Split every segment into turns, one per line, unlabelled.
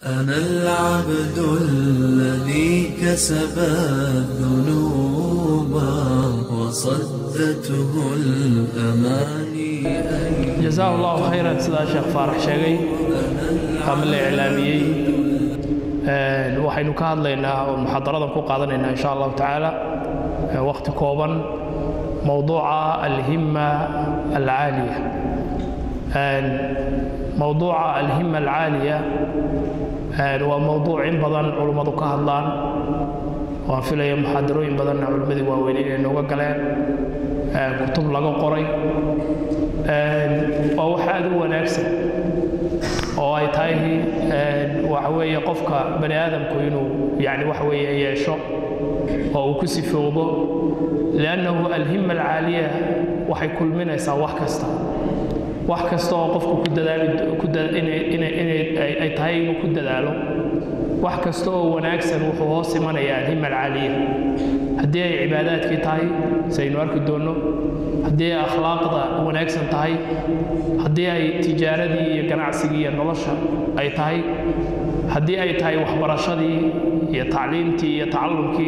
أنا العبد الذي كسب الذنوب وصدته الأماني أن
جزاه الله khayran sidaa sheekh faarax sheegay ama la iclaamiyey waxaynu ka hadlaynaa oo muxaadaradan ku qaadanaynaa insha allahu tacaala waqti kooban mowduuca alhima alcaaliya mowduuca alhima alcaaliya waa mowduuc in badan culummadu ka hadlaan waan filaya muxaadarooyin badanna culimmadii waaweyn inay nooga galeen kutub laga qoray waa wax aad u wanaagsan oo ay tahay waxa weeye qofka bani aadamku inuu yani waxa weeye yeesho oo uu ku sifoobo liannahu alhima alcaaliya waxay kulminaysaa wax kasta wax kasta oo qofku ku dadaaliinay tahay inuu ku dadaalo wax kasta oo wanaagsan wuxuu hoos imanayaa alhima alcaaliya haddii ay cibaadaadkii tahay saynu arki doonno haddii ay akhlaaqda wanaagsan tahay haddii ay tijaaradii iyo ganacsigii iyo nolosha ay tahay haddii ay tahay waxbarashadii iyo tacliimtii iyo tacallumkii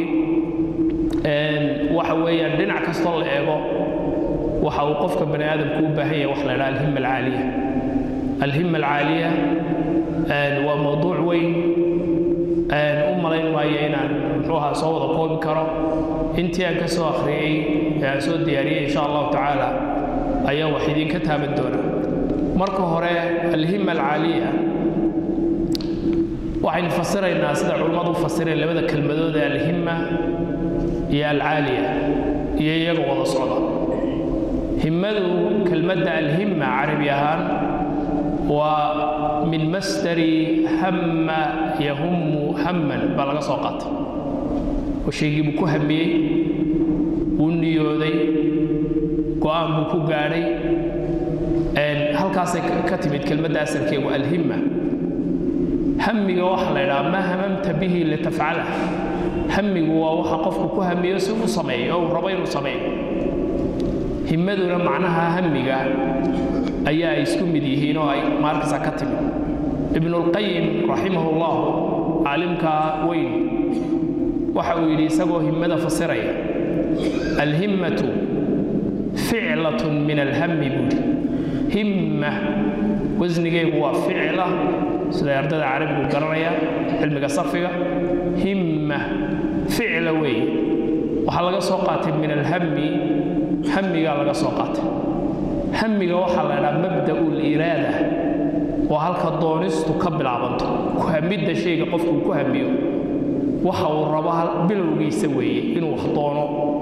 waxa weeyaan dhinac kastoo la eego waxa uu qofka bani aadamku u baahan yahay wax la idhaha alhima alcaaliya alhima alcaaliya waa mowduuc weyn u malayn maayo inaan muxuu ahaa soo wada koobi karo intii aan ka soo akhriyey ee aan soo diyaariyey insha allahu tacaala ayaa wax idinka taaban doona marka hore alhima alcaaliya waxaynu fasiraynaa sida culummadu u fasireen labada kelmadood ee alhima iyo alcaaliya iyo iyaga wada socda himmadu kelmadda alhima carabi ahaan waa min masdari hamma yahummu hamman baa laga soo qaatay oo shaygii buu ku hamiyey wuu niyooday go'aan buu ku gaadhay halkaasay ka timid kelmadda asalkeegu alhimma hamiga waxa la idhaha maa hamamta bihi litafcala hamigu waa waxa qofku ku hamiyo si u sameeyo oo uu rabo inuu sameeyo himmaduna macnaha hamiga ayaa ay isku mid yihiin oo ay maalkasa ka timid ibnulqayim raximahu llahu caalimka weyn waxa uu yidhi isagoo himmada fasiraya alhimmatu ficlatun min alhammi buuhi himma wasnigeegu waa ficla siday ardada carabigu garanaya cilmiga sarfiga himma ficla weeye waxaa laga soo qaatay min alhammi hamigaa laga soo qaatay hamiga waxaa la idhaha mabda'u liraada waa halka doonistu ka bilaabanto ku hamidda shayga qofku ku hamiyo waxa uu rabo bilowgiisa weeye inuu wax doono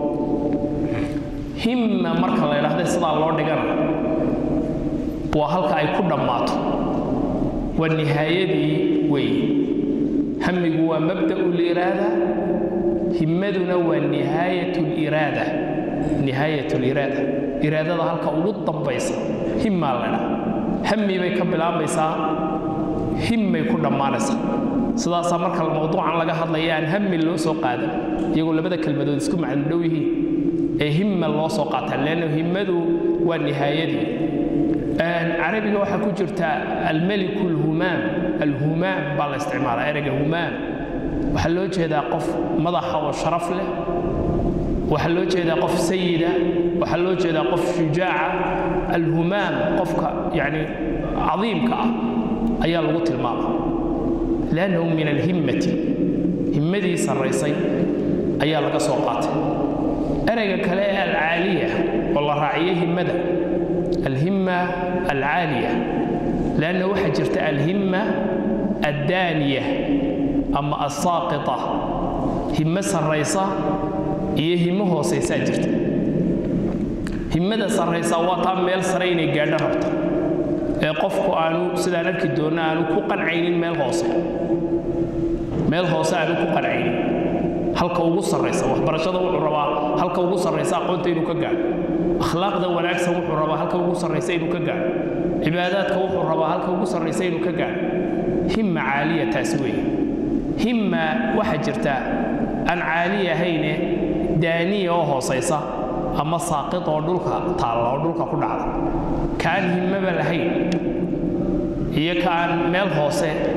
himma marka la idhahda sidaa loo dhigana waa halka ay ku dhammaato waa nihaayadii weeye hamigu waa mabda'u liraada himmaduna waa nihaayat liraada nihaayat liraada iraadada halka ugu dambaysa himmaa la idhaha hami bay ka bilaabaysaa himmay ku dhammaanaysaa sidaasaa marka mawduucan laga hadlaya aan hami loo soo qaadan iyagoo labada kelmadood isku macno dhow yihiin ee himma loo soo qaataa leanna himmadu waa nihaayadii carabiga waxaa ku jirta almeliku alhumaam alhumaam baa la isticmaalaa ereyga humaam waxaa loo jeedaa qof madaxa oo sharaf leh waxaa loo jeedaa qof sayida waxaa loo jeedaa qof shujaaca alhumaam qofka yani cadiimka ah ayaa lagu tilmaama liannahu min alhimmati himmadii sarraysay ayaa laga soo qaatay ereyga kale ee alcaaliya oo la raaciyey himmada alhimma alcaaliya lianna waxaa jirta alhimma addaaniya ama assaaqita himmo sarraysa iyo himmo hoosaysaa jirta himmada sarraysa waa taa meel sare inay gaadho rabto ee qofku aanu sidaan arki doonna aanu ku qancaynin meel hoose meel hoose aanu ku qancaynin halka ugu sarraysa waxbarashada wuxuu rabaa halka ugu sarraysa aqoonta inuu ka gaadho akhlaaqda wanaagsan wuxuu rabaa halka ugu sarraysa inuu ka gaadho cibaadaadka wuxuu rabaa halka ugu sarraysa inuu ka gaadho himma caaliya taas weeye himma waxaa jirta aan caali ahayne daaniya oo hoosaysa ama saaqid oo dhulka taalla oo dhulka ku dhacda kaan himmaba lahayn iyo kaan meel hoose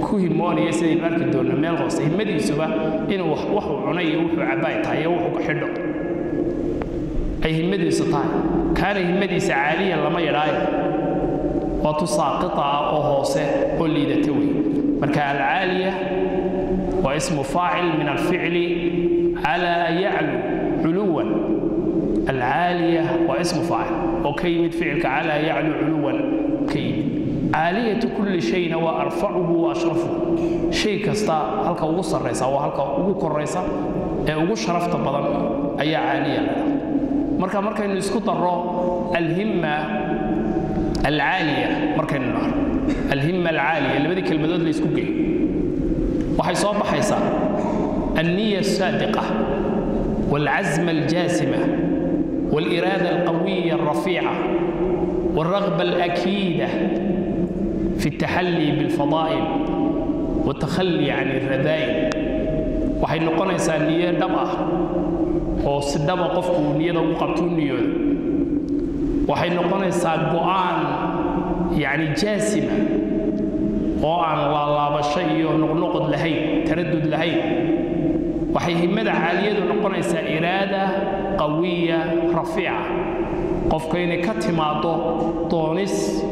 ku himoonaya sidaynu arki doonna meel hoose himmadiisuba inuu waxuu cunay iyo wuxuu cabbaay tahay iyo wuxuu xidho ay himmadiisu tahay kaana himmadiisa caaliyan lama yadhaayo waa tu saaqita ah oo hoose oo liidata wey marka alcaaliya waa ismu faacil min alficli calaa yaclu culuwan alcaaliya waa ismu faacil oo ka yimid ficilka calaa yaclu culuwan ka yimid caaliyatu kulli shayna waa arfacuhu wa ashrafuhu shay kasta halka ugu sarraysa waa halka ugu koraysa ee ugu sharafta badan ayaa caaliya ladhaha marka markaynu isku darro alhimma alcaaliya markaynu dhahno alhimma alcaaliya labadii kelmadood la isku geeyo waxay soo baxaysaa alniya asaadiqa والعزم الجاسمة والإرادة القوية الرفيعة والرغبة الأكيدة في التحلي بالفضائل والتخلي عن الرذائل waxay noqonaysaa niyo dhab ah oo si dhaba qofku niyada ugu qabtuu niyooda waxay noqonaysaa go'aan yacni jaasima oo aan laalaabasho iyo noqnoqod lahayn taradud lahayn waxay himmada caaliyadu noqonaysaa iraada qawiya rafiica qofka inay ka timaaddo doonis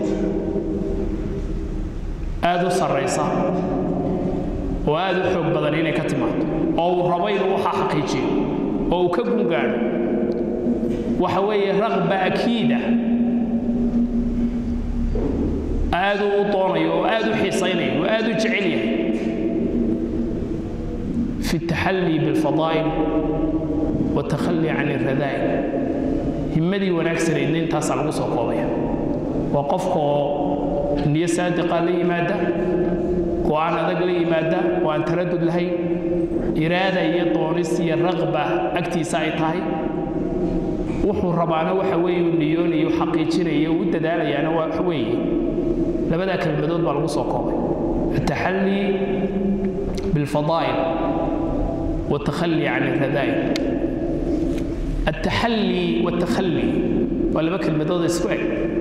aad u sarraysa oo aad u xoog badan inay ka timaado oo uu rabo inuu waxaa xaqiijiyo oo uu ka gungaadho waxa weeye raqba akiida aad uu u doonayo oo aad u xiisaynayo oo aad u jecel yahay في التحلي بالفضائل والتخلي عن الرذائل همدي وناكسر إنين تاسع لغو سو كوبيا وقفكو نية صادقة لي مادة وأن أدق لي مادة وأن تردد لهي إرادة يطونس الرغبة أكتي سايتاي wuxuu rabaana waxa weeye uu niyoonayo xaqiijinayo uu dadaalayana waxa weeye labadaa kelmadood baa lagu soo koobay ataxalli bilfadaa'il والتخلي عن الرذائل التحلي والتخلي ولا بك المدود اسكوك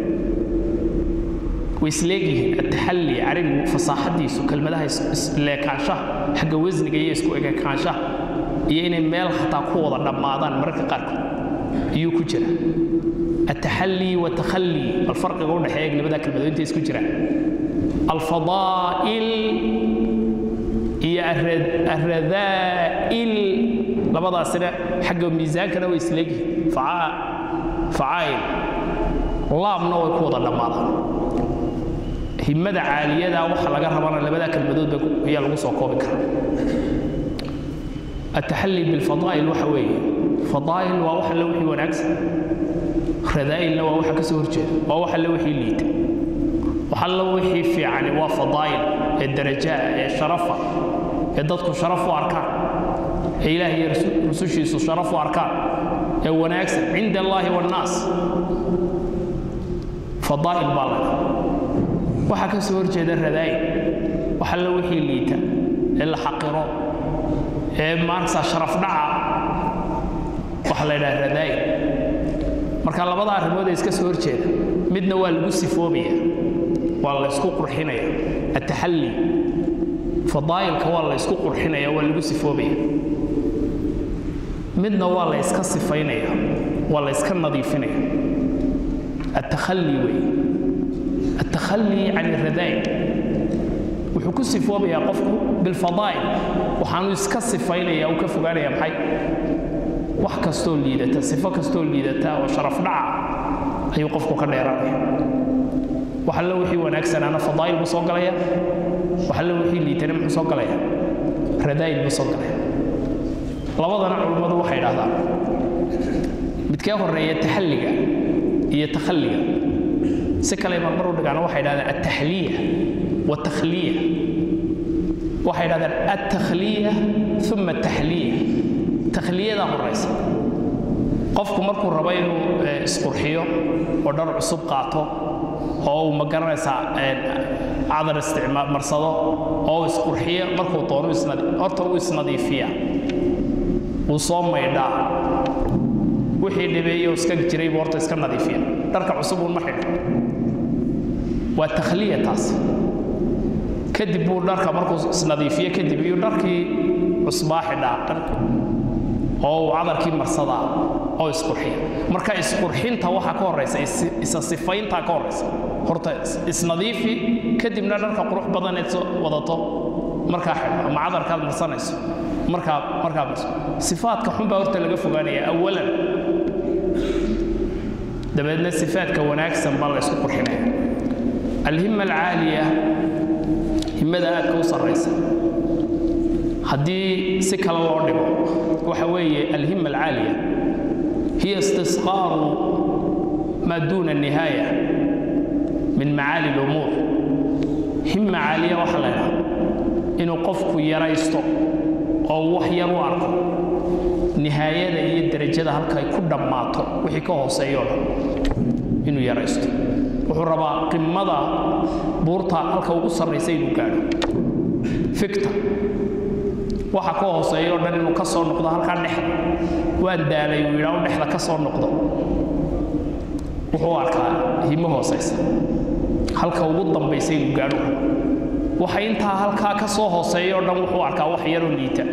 ويسليجي التحلي عرب فصاحة دي سو كلمة ده لكاشة حق وزن جاي اسكوك كاشة يعني ميل حتى قوة رمضان مرك قرق يو كجرة التحلي والتخلي الفرق يقول حياك اللي بدك المدود انت اسكوك الفضائل iyo aradaa'il labadaasina xagga miisaankana way isleegyihiin facaa'il laabna way ku wada dhammaadaan himmada caaliyada waxa laga rabana labadaa kelmadood ayaa lagu soo koobi karaa التحلي بالفضائل waxa weeye fadaa'il waa wax alle wixii wanaagsan radaa'ilna waa waxa ka soo horjeeda waa wax alle wixii liita wax alle wixii fiicani waa fadaa'il ee darajaa ee sharafa ee dadku sharaf u arkaan ee ilaahay iyo rusushiisu sharaf u arkaan ee wanaagsan cinda allaahi wannaas fadaa'il baa laga waxaa ka soo horjeeda radaa'il wax alle wixii liita ee la xaqiro ee maarkasa sharaf dhaca waxa la yidhaha radaa'il marka labada arrimood ee iska soo horjeeda midna waa lagu sifoobaya waa la isku qurxinaya ataxalli fadaa'ilka waa la isku qurxinaya waa lagu sifoobaya midna waa la iska sifaynaya waa la iska nadiifinaya التخلي وي التخلي عن الرذائل wuxuu ku sifoobayaa qofku bilfadaa'il waxaanu iska sifaynaya uu ka fogaanaya maxay wax kastoo liidata sifo kastoo liidata oo sharaf dhaca ayuu qofku ka dheeraanaya wax alle wixii wanaagsanaana fadaa'il buu soo galaya wax alle wixii liitana muxuu soo galaya radaa'il buu soo galaya labadana culummadu waxay idhahdaan midkee horeeya taxalliga iyo takhalliga si kale marmar u dhigaana waxay idhahdaan altaxliya والتخلية waxay dhahdeen التخلية ثم التحلية تخليada horaysa qofku markuu rabo inuu isqurxiyo oo dhar cusub qaato oo uu ma garanaysaa cadar isticmaal marsado oo uu isqurxiyo markuu doono horta uu isnadiifiya uu soo maydhaa wixii dhibeeyo iska jiray buu horta iska nadiifiya dharka cusub uun ma xidho waa takhliya taas kadib buu dharka markuu isnadiifiye kadib iyo dharkii cusbaa xidhaa dharka oo uu cadarkii marsadaa oo isqurxiya marka isqurxinta waxaa ka horaysa isa sifayntaa ka horaysa horta isnadiifi kadibna dharka qurux badan eed wadato markaa xidho ama cadarkaad marsanayso markaa markaa marso sifaadka xun baa horta laga fogaanaya awalan dabeedna sifaadka wanaagsan baa la ysku qurxinaya alhima alcaaliya himada aadka u sarraysa haddii si kale loo dhigo waxa weeye alhima alcaaliya hiya istisqaaru maa duuna nihaaya min macaali lumuur hima caaliya waxa la ydhaha inuu qofku yaraysto oo wax yar u arko nihaayada iyo derajada halkay ku dhammaato wixii ka hooseeyoo dhan inuu yaraysto wuxuu rabaa qimada buurta halka ugu sarraysa inuu gaadho fikta waxa ka hooseeya o dhan inuu ka soo noqdo halkaa dhexda waan daalay uu yidhaa u dhexda ka soo noqdo wuxuu arkaa himo hoosaysa halka ugu dambaysa inuu gaadho waxa intaa halkaa ka soo hooseeya o dhan wuxuu arkaa wax yaroo liita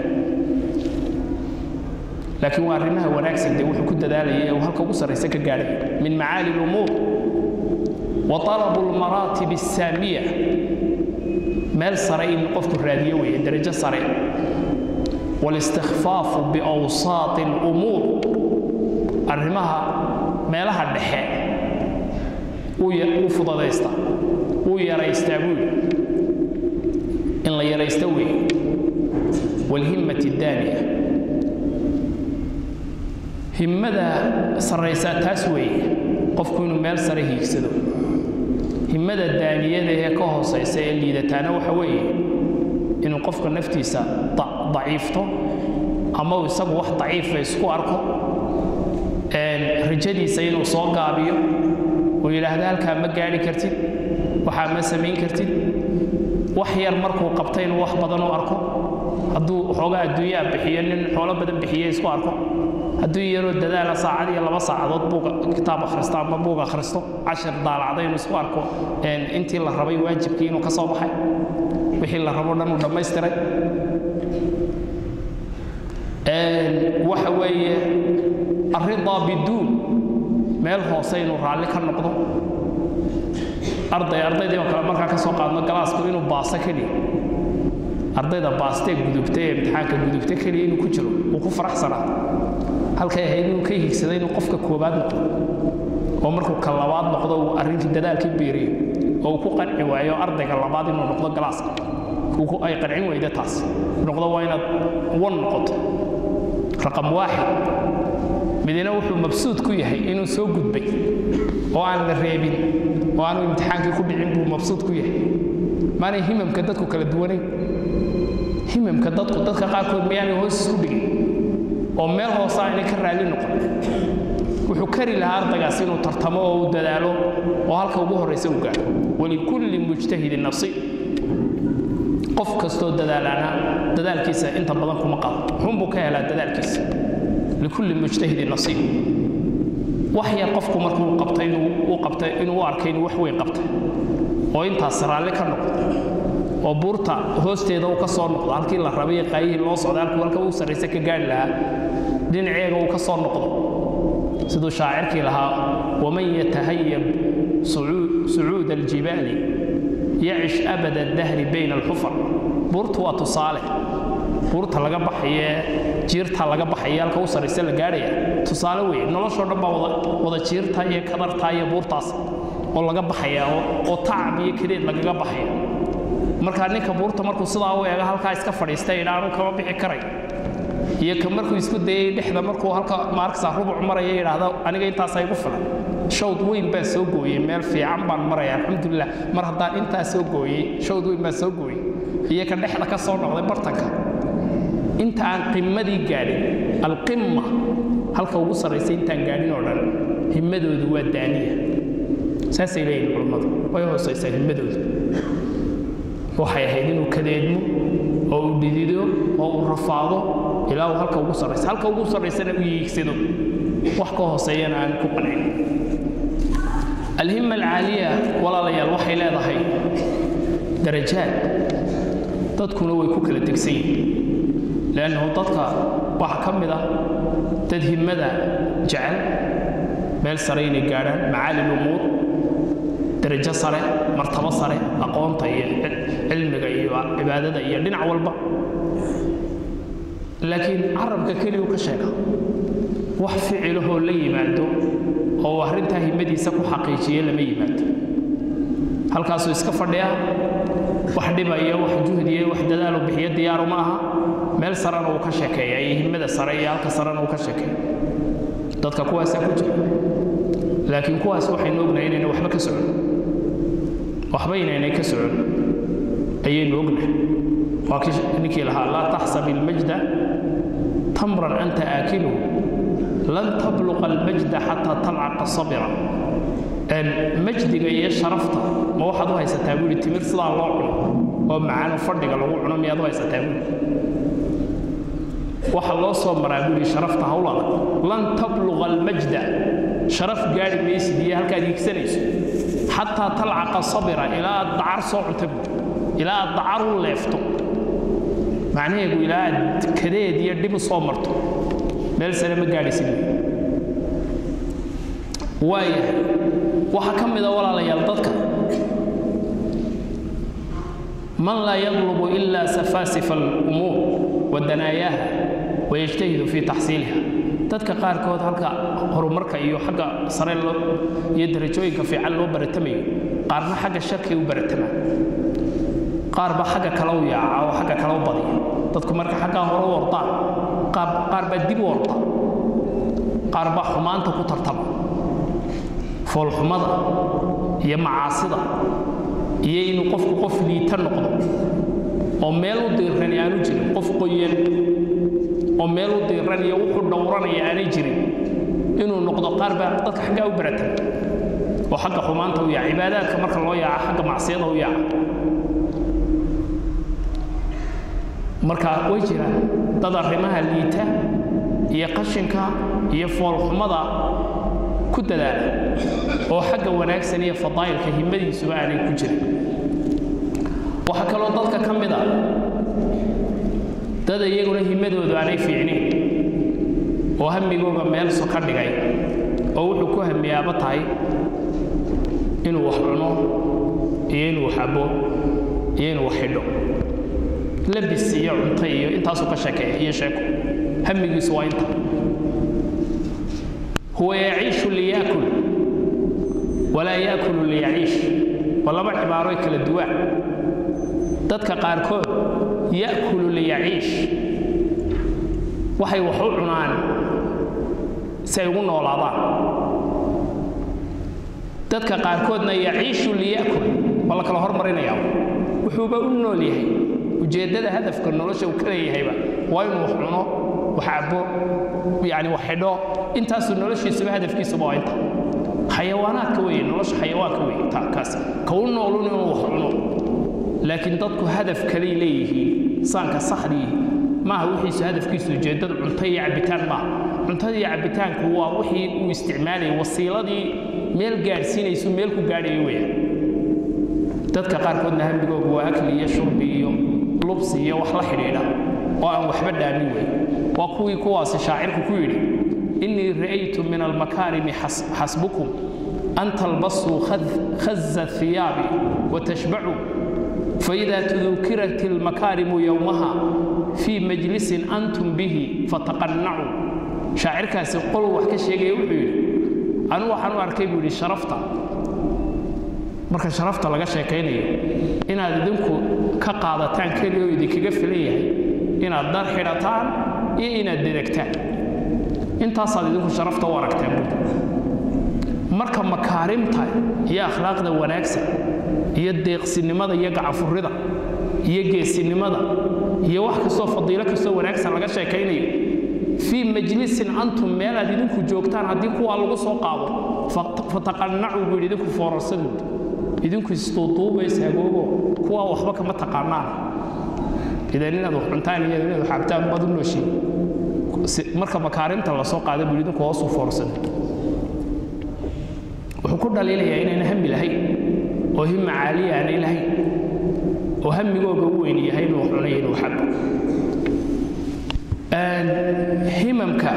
laakiin waa arrimaha wanaagsan dee wuxuu ku dadaalaya ee uu halka ugu sarraysa ka gaadhay min macaali lumuur wa talabu lmaraatib asaamiya meel sare in qofku raadiyo weeye darajo sare walistikfaafu biawsaati alumuur arrimaha meelaha dhexe uu fudadaysta uu yaraystaa buuli in la yaraysta weeye waalhimmati daaniya himmada sarraysaa taas weeye qofku inuu meel sare hiigsado himmada daaniyada ee ka hoosaysa ee liidataana waxa weeye inuu qofka naftiisa daciifto ama uu isagu wax daciifa isku arko rajadiisa inuu soo gaabiyo uu yidhaahdo halkaa ma gaadhi kartid waxaa ma samayn kartid wax yar markuu qabta inuu wax badan u arko hadduu xoogaa adduunyaa bixiyo nin xoolo badan bixiye isku arko hadduu yaroo dadaala saacad iyo laba saacadood buuga kitaab akhristo ama buug akhristo cashir daalacda inuu isku arko intii la rabay waajibkii inuu ka soo baxay wixii la rabo dhan uu dhammaystiray waxa weeye arridaa biduun meel hoose inuu raalli ka noqdo arday ardaydii oo kale markaa ka soo qaadno galaasku inuu baaso keliya ardayda baastee gudubta ee imtixaanka gudubta keliya inuu ku jiro uu ku faraxsanaa halkay ahayd inuu ka hiigsada inuu qofka koobaad noqdo oo markuu ka labaad noqdo uu arrinkii dadaalkii biiriyo oo uu ku qanci waayo ardayga labaad inuu noqdo galaaska ay qancin weyda taas noqdo waa inaad wan noqoto raqam waaxid midina wuxuu mabsuud ku yahay inuu soo gudbay oo aan la reebin oo aanu imtixaankii ku dhicin buu mabsuud ku yahay maanay himamka dadku kala duwanayn himamka dadku dadka qaarkood miyaanay hoos isku dhigin oo meel hoose aynay ka raalli noqon wuxuu kari lahaa ardaygaas inuu tartamo oo uu dadaalo oo halka ugu horraysa uu gaadho walikulli mujtahidin nasiib qof kastoo dadaalaana dadaalkiisa inta badan kuma qado xunbuu ka helaa dadaalkiisa likulli mujtahidin nasiib wax yar qofku markuu qabtay inuu u qabtay inuu u arkay inuu wax weyn qabtay oo intaas raalli ka noqdo oo buurta hoosteeda uu ka soo noqdo halkii la rabay qaayihii loo socday halkuu halka uu sarraysa ka gaari lahaa dhinaceega uu ka soo noqdo siduu shaacirkii lahaa waman yatahayab sucuud aljibaali yacish abada dahri bayna alxufar buurtu waa tusaale buurta laga baxaye jiirta laga baxaya halka u sarraysa la gaadhaya tusaale weeye noloshoo dhan baa wada jiirta iyo kadarta iyo buurtaas oo laga baxaya oo tacab iyo kadeed lagaga baxaya markaa ninka buurta markuu sidaa u eega halkaa iska fadhiista idha anu kama bixi karay iyo ka markuu isku dayay dhexda markuu halka maarkasa rubuc maraya yidhaahda aniga intaasaa igu filan shawd weyn baan soo gooyey meel fiican baan maraya alxamdulilah mar haddaan intaa soo gooyey shawd weyn baan soo gooyey iyo ka dhexda ka soo noqday bartanka inta aan qimmadii gaadhin alqimma halka ugu sarraysa intaan gaadhin oo dhan himmadoodu waa daaniya saasay leeyihin culammadu way hoosaysaa himmadoodu waxay ahayd inuu kadeedmo oo uu dhidido oo uu rafaado ilaa uu halka ugu sarraysa halka ugu sarraysana u yiigsado wax ka hooseeyana aan ku qancin alhimma alcaaliya walaalayaal waxay leedahay darajaad dadkuna way ku kala tegsan yihiin leannahu dadka waxaa ka mid ah dad himmada jecel meel sare inay gaadhaan macaali lumuur darajo sare martabo sare aqoonta iyo cilmiga iyo cibaadada iyo dhinac walba laakiin carabka keliyu ka sheega wax ficilahoo la yimaado oo arrintaa himmadiisa ku xaqiijiye lama yimaado halkaasuu iska fadhiyaa wax dhibaya wax juhdiya wax dadaalu bixiyo diyaaru ma aha meel sarena uu ka sheekeeya iyo himmada sare iyo halka sarena uu ka sheekeeya dadka kuwaasaa ku jira laakiin kuwaas waxaynu ognahay inayna waxba ka socon waxba inaynay ka socon ayaynu ognahay waa kii ninkii lahaa laa taxsab ilmajda tamran anta aakiluhu lan tabluqa almajda xataa talcaqa sabira majdiga iyo sharafta ma waxaad u haysataa buuhi timir sidaa loo cuno oo macaano fadhiga lagu cuno miyaad u haysataa buuhi waxa loo soo maraa buuhi sharafta hawl adag lan tabluqa almajda sharaf gaadhi maysid iyo halkaad hiigsanayso xataa talcaqa sabira ilaa aad dacar soo cunta buuhi ilaa aad dacar u leefto macnaheedu ilaa aad kadeed iyo dhib u soo marto meel sare ma gaadhaysid waayahay waxaa ka mid a walaalayaal dadka man laa yadlubu ila safaasifa alumuur wa danaayaha wayajtahidu fii taxsiiliha dadka qaarkood halka horumarka iyo xagga sare iyo darajooyinka fiican loo baratamayo qaarna xagga sharkay u baratamaan qaar baa xagga kale u yaaca oo xagga kale u badiya dadku marka xaggaa hore u ordaan qaar baa dib u orda qaar baa xumaanta ku tartama foolxumada iyo macaasida iyo inuu qofku qof liita noqdo oo meel u diirani aanu jirin qof qoyan oo meel u diiran iyo wuxuu dhowranaya aanay jirin inuu noqdo qaar baa dadka xaggaa u baratama oo xagga xumaanta u yaaca cibaadaadka marka loo yaaca xagga macsiyada u yaaca marka way jiraan dad arrimaha liita iyo qashinka iyo foolxumada ku dadaala oo xagga wanaagsan iyo fadaa'ilka himmadiisuba aanay ku jirin waxaa kaloo dadka ka mid a dad iyaguna himmadoodu aanay fiicnayn oo hamigooga meel so ka dhigay oo wuxuu ku hamiyaaba tahay inuu wax cuno iyo inuu wax abo iyo inuu wax xidho labis iyo cunto iyo intaasuu ka sheekeeya iyo sheeko hamigiisu waa inta huwa yaciishu liyaakul walaa yaakulu liyaciish waa laba cibaaroy kala duwaan dadka qaarkood ya'kulu liyaciish waxay wax u cunaan si ay ugu noolaadaan dadka qaarkoodna yaciishu liya'kul waa la kala hormarinayaa wuxuuba u nool yahay ujeeddada hadafka nolosha uu ka leeyahayba waa inuu wax cuno wax cabo yani wax xidho intaasuu noloshiisuba hadafkiisuba waa inta xayawaanaadka weeye nolosha xayawaanka weeye ta kaas ka u noolun inuu wax cuno laakiin dadku hadaf kaley leeyihiin saanka saxdii maaha wixiisu hadafkiisu ujeeddadu cunto iyo cabitaan maaha cuntada iyo cabitaanku waa wixii uu isticmaalayay wasiiladii meel gaadhsiinaysu meel ku gaadhayo weeyaan dadka qaarkoodna hambigoogu waa akli iyo shurbi iyo lubsi iyo wax la xidhiidha oo aan waxba dhaamin wey waa kuwii kuwaasi shaacirku ku yidhi innii ra'aytu min almakaarimi xasbukum an talbasuu khaza hiyaabi watashbacuu faإida tudukirat اlmakaarimu yowmaha fii majlisin antum bihi fataqannacuu shaacirkaasi qol wax ka sheegaya wuxuu yidhi anu waxaan u arkay buu yidhi sharafta marka sharafta laga sheekaynayo inaad idinku ka qaadataan keliya oo idinkaga filan yahay inaad dar xidhataan iyo inaad deregtaan intaasaad idinku sharafta u aragtaan buud marka makaarimta iyo akhlaaqda wanaagsan iyo deeqsinimada iyo gacafurrida iyo geesinimada iyo wax kastoo fadiilo kastoo wanaagsan laga sheekaynayo fii majlisin antum meelaad idinku joogtaan haddii kuwaa lagu soo qaado fataqannacuu buu yidhi idinku foorarsadood idinku isduuduubaysa agoogo kuwaa waxba kama taqaanaan idan inaad wax cuntaan iyo inaad wax cabtaan baad u nooshiin marka makaarimta la soo qaada buu idinku hoosuu foorsada wuxuu ku dhaliilayaa inayna hami lahayn oo himma caaliya aanay lahayn oo hamigooga u weyn yahay inuu xunayo inuu xabo himamka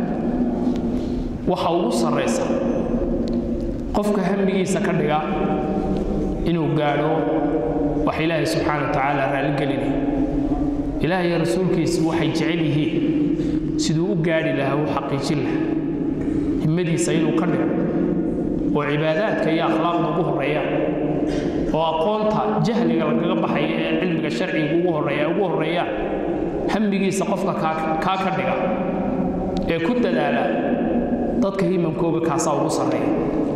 waxa ugu sarraysa qofka hamigiisa ka dhiga inuu gaadho wax ilaahay subxaana wa tacaala raalligelinaya ilaah iyo rasuulkiisu waxay jecel yihiin siduu u gaadhi lahaa u xaqiijin lahaa himmadiisa inuu ka dhigo oo cibaadaadka iyo akhlaaqda ugu horreeyaan oo aqoonta jahliga lagaga baxaya ee cilmiga sharciga ugu horreeya ugu horreeyaan hamigiisa qofka kaa ka dhiga ee ku dadaala dadka himamkooga kaasaa ugu sarreeya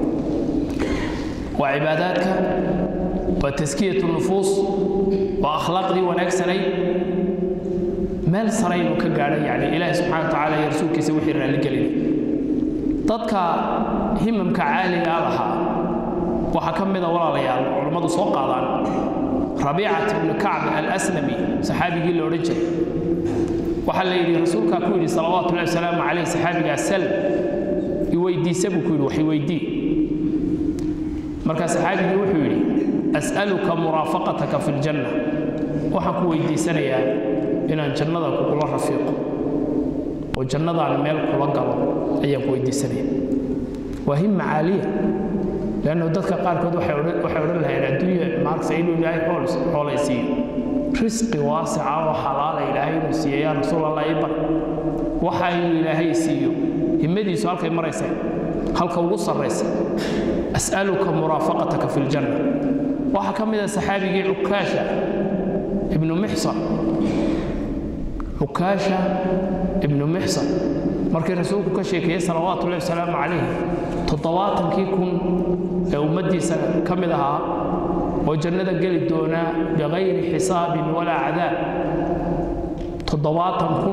waa cibaadaadka waa taskiyatu nufuus waa akhlaaqdii wanaagsanayd meel sare inuu ka gaadho yani ilaahi subxana wa tacaala iyo rasuulkiisa wixii raalligelinay dadka himamka caaligaa lahaa waxaa ka mida walaalayaal culammadu soo qaadaan rabiicat ibnu kacb alaslami saxaabigii la odhan jiray waxaa la yidhi rasuulkaa ku yidhi salawaatu llahi wasalaamu calayh saxaabigaa sal iweydiisa buu ku yidhi wax iweydii markaa saxaabigii wuxuu yidhi as'aluka muraafaqataka fi ljanna waxaan ku weydiisanayaa inaan jannada kugula rafiiqo oo jannadaana meel kula galo ayaan ku weydiisanaya waa himma caaliya leannu dadka qaarkood waxay odhan lahayeen adduunya maarksa inuu ilaahay xoolaysiiyo risqi waasica oo xalaala ilaahay inuu siiyo yaa rasuul allah ii bar waxa inuu ilaahay siiyo himmadiisu halkay maraysa halka ugu sarraysa as'aluka muraafaqataka fi ljanna waxaa ka mid a saxaabigii cukaasha ibnu mixsan cukaasha ibnu mixsan markii rasuulku ka sheekeeyey salawaatu ullahi wasalaamu calayh toddobaatankii kun ee ummaddiisa ka mid ahaa oo jannada geli doonaa bikayri xisaabin walaa cadaab toddobaatan kun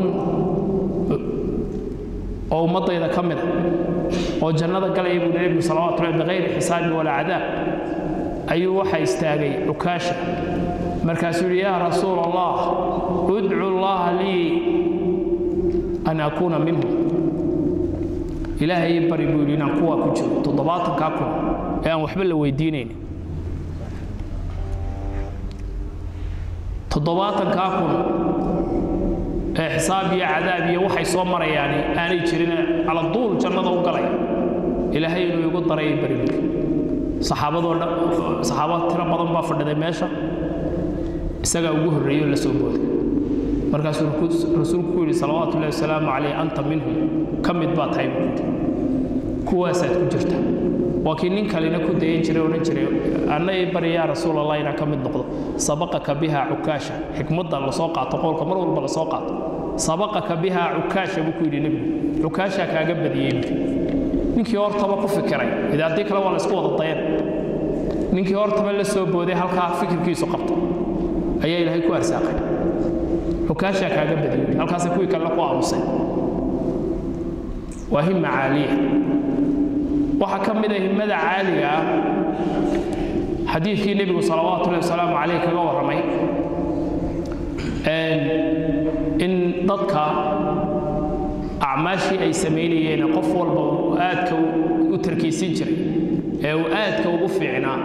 oo ummaddayda ka mida oo jannada galaya buu nebigu salawatu llahi bikayri xisaabin walaa cadaab ayuu waxa istaagay cukaasha markaasuu yidhi yaa rasuul allah udcu allaha lii an akuuna minhum ilaahay ii bari buu yidhi inaan kuwaa ku jiro toddobaatankaa kun ee aan waxba la weydiinayn toddobaatankaa kun ee xisaab iyo cadaab iyo waxay soo marayaani aanay jirin cala duul jannada u galaya ilaahay inuu igu daray ii bari buu saxaabadoo dhan saxaabad tiro badan baa fadhiday meesha isagaa ugu horreeyey oo la soo booday markaasuu rasuulku ku yidhi salawaatu ullahi wasalaamu calayh anta minhum ka mid baa tahay buu yidhi kuwaasaad ku jirta waa kii nin kalena ku dayan jiray odhan jiray anna ii bari yaa rasuul allah inaan ka mid noqdo sabaqaka biha cukaasha xikmadda lasoo qaato qowlka mar walba lasoo qaato sabaqaka biha cukaasha buu ku yidhi nebigu cukaashaa kaaga badiyey buu ninkii hortaba ku fikiray ide haddii kale waa la isku wada dayan ninkii hortaba la soo booday halkaa fikirkiisu qabta ayaa ilaahay ku arsaaqay xukaashaa kaaga badiyey halkaasay kuwii kalena ku aamusay waa himma caaliya waxaa ka mid a himmada caaliga ah xadiidkii nebigu salawaatu ullahi wasalaamu calayh kaga warramay in dadka acmaashii ay samaynayeen qof walba uu aadka u tarkiisin jiray ee uu aadka ugu fiicnaa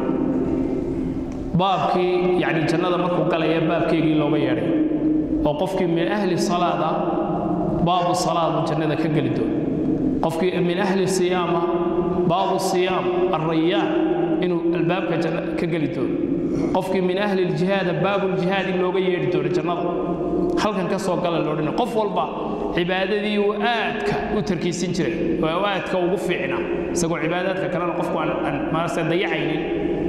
baabkii yani jannada markuu galaya baabkeygii looga yeedhay oo qofkii min ahli salaada baabu salaadu jannada ka geli doono qofkii min ahli siyaama baabu siyaam alrayaan inuu albaabka janna ka geli doono qofkii min ahli ljihaada baabu ljihaad in looga yeedhi doono jannada halkan ka soo gala loodhana qof walba cibaadadii uu aadka u tarkiisin jiray oo aadka ugu fiicnaa isagoo cibaadaadka kalena qofku aan maarase dayacaynin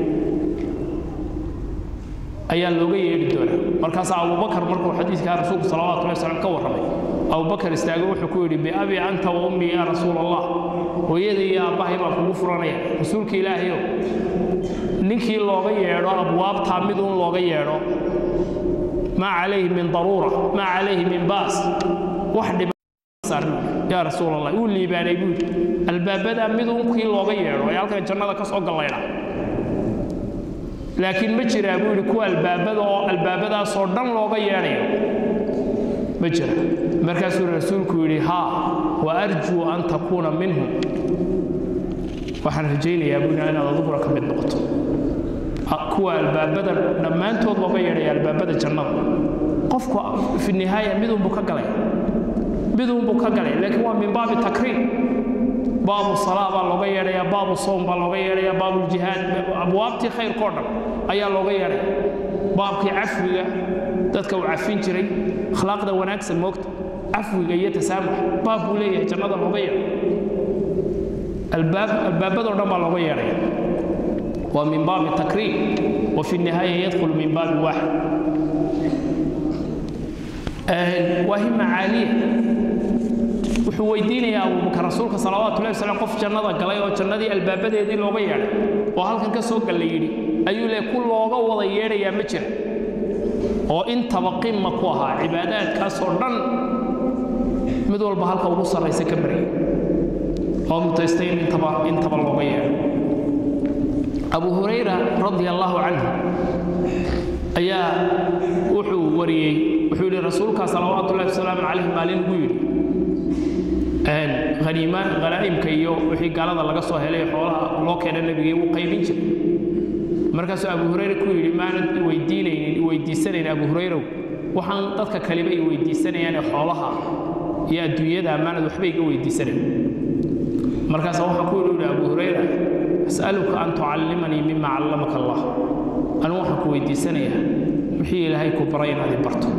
ayaa looga yeedhi doonaa markaasaa abubakar markuu xadiidkaa rasuulku salawatu llahi wasalam ka warramay abubakar istaago wuxuu ku yidhi biabi anta wa ummii yaa rasuul allah hooyada iyo aabbahay baan kugu furanaya rasuulka ilaahayow ninkii looga yeedho abwaabtaa mid uun looga yeedho maa calayhi min daruura maa calayhi min baas wax dhiba yaa rasuul allah uu liibaanay buu albaabadaa mid uun kii looga yeedho ee halkan jannada ka soo gallaydha laakiin ma jiraa buu yidhi kuwa albaabada oo albaabadaasoo dhan looga yeedhayo ma jira markaasuu rasuulku yidhi haa wa arjuu an takuuna minhum waxaan rajaynayaa buu inaad adiguna ka mid noqoto kuwa albaabada dhammaantood looga yeedhaya albaabada jannada qofku fi nihaaya midunbuu ka galay midunbuu ka galay laakiin waa min baabi takriim baabu salaa baa looga yeedhaya baabu sowm baa looga yeedhaya baabuljihaad abwaabtii khayrkao dhan ayaa looga yeedhaya baabkii cafwiga dadka uu cafin jiray akhlaaqda wanaagsan moogta cafwiga iyo tasaamux baab buu leeyahay jannada looga yeedho albaabadoo dhan baa looga yeedhaya waa min baabi takriim wa fi nihaaya yadkhulu min baabi waaxid waa hima caaliya wuxuu weydiinayaa abubakar rasuulka salawaatu llahi wasalam qof jannada galay oo jannadii albaabadeedii looga yeedhay oo halkan ka soo galla yidhi ayuu le ku looga wada yeedhayaa ma jira oo intaba qima ku ahaa cibaadaadkaasoo dhan mid walba halka ugu sarraysa ka baryay oo mutaystay in intaba intaba looga yeedho abu hurayra radia allaahu canhu ayaa wuxuu wariyey wuxuu yidhi rasuulkaa salawaatu ullahi wasalaamu calayhi maalin ugu yidhi haniima hanaa'imka iyo wixii gaalada laga soo helay xoolaha loo keena nebigii wuu qaybin jiray markaasuu abu hurayre ku yidhi maanad weydiinaynin weydiisanayn abu hurayrow waxaan dadka kaleba i weydiisanayaane xoolaha iyo adduunyada maanad waxba iga weydiisanayn markaasa waxaa ku yidhi abu hurayra as'aluka an tucallimanii mima callamaka allah anigu waxaan ku weydiisanayaa wixii ilaahay ku baray inaad i barto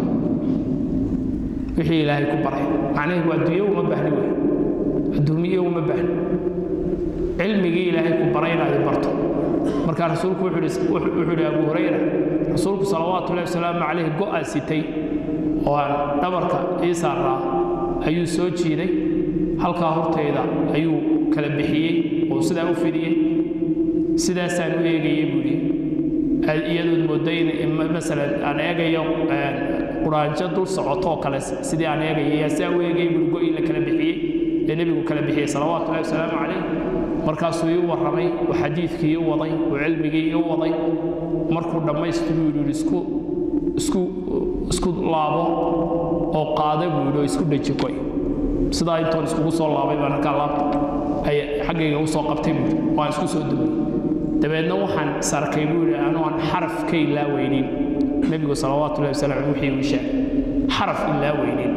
wixii ilaahay ku baray macnaheedu adduunyo uma baahni wey adduumiye uma baahni cilmigii ilaahay ku baray inaad i barto markaa rasuulku wuxuu yidhi abu hurayra rasuulku salawaatu ullahi wasalaamu calayhi go'aa sitay oo aan dhabarka ii saaraa ayuu soo jiiday halkaa hortayda ayuu kala bixiyey oo sidaa u fidiyey sidaasaan u eegayey buu yidhi iyadood moodo in masalan aan eegayo quraanjo dul socotoo kale sidii aan eegaya yaa sidaa u eegayay buu go'ii la kala bixiyey ee nebigu kala bixiyey salawaatu ullahi wasalaamu calayh markaasuu ii warramay uu xadiidkii ii waday uu cilmigii ii waday markuu dhammaystiruu yidhi isku isku isku laabo oo qaada buu yidhi oo isku dheji goy sidaa intoon iskugu soo laabay baan halkaa laabta ay xaggayga u soo qabtay buu yidhi waan isku soo dumay dabeedna waxaan sarkay buu yidhi anuu aan xaraf ka ilaaweynin nebigu salawaatu ullahi wasalam wixii uu sheegay xaraf ilaaweynin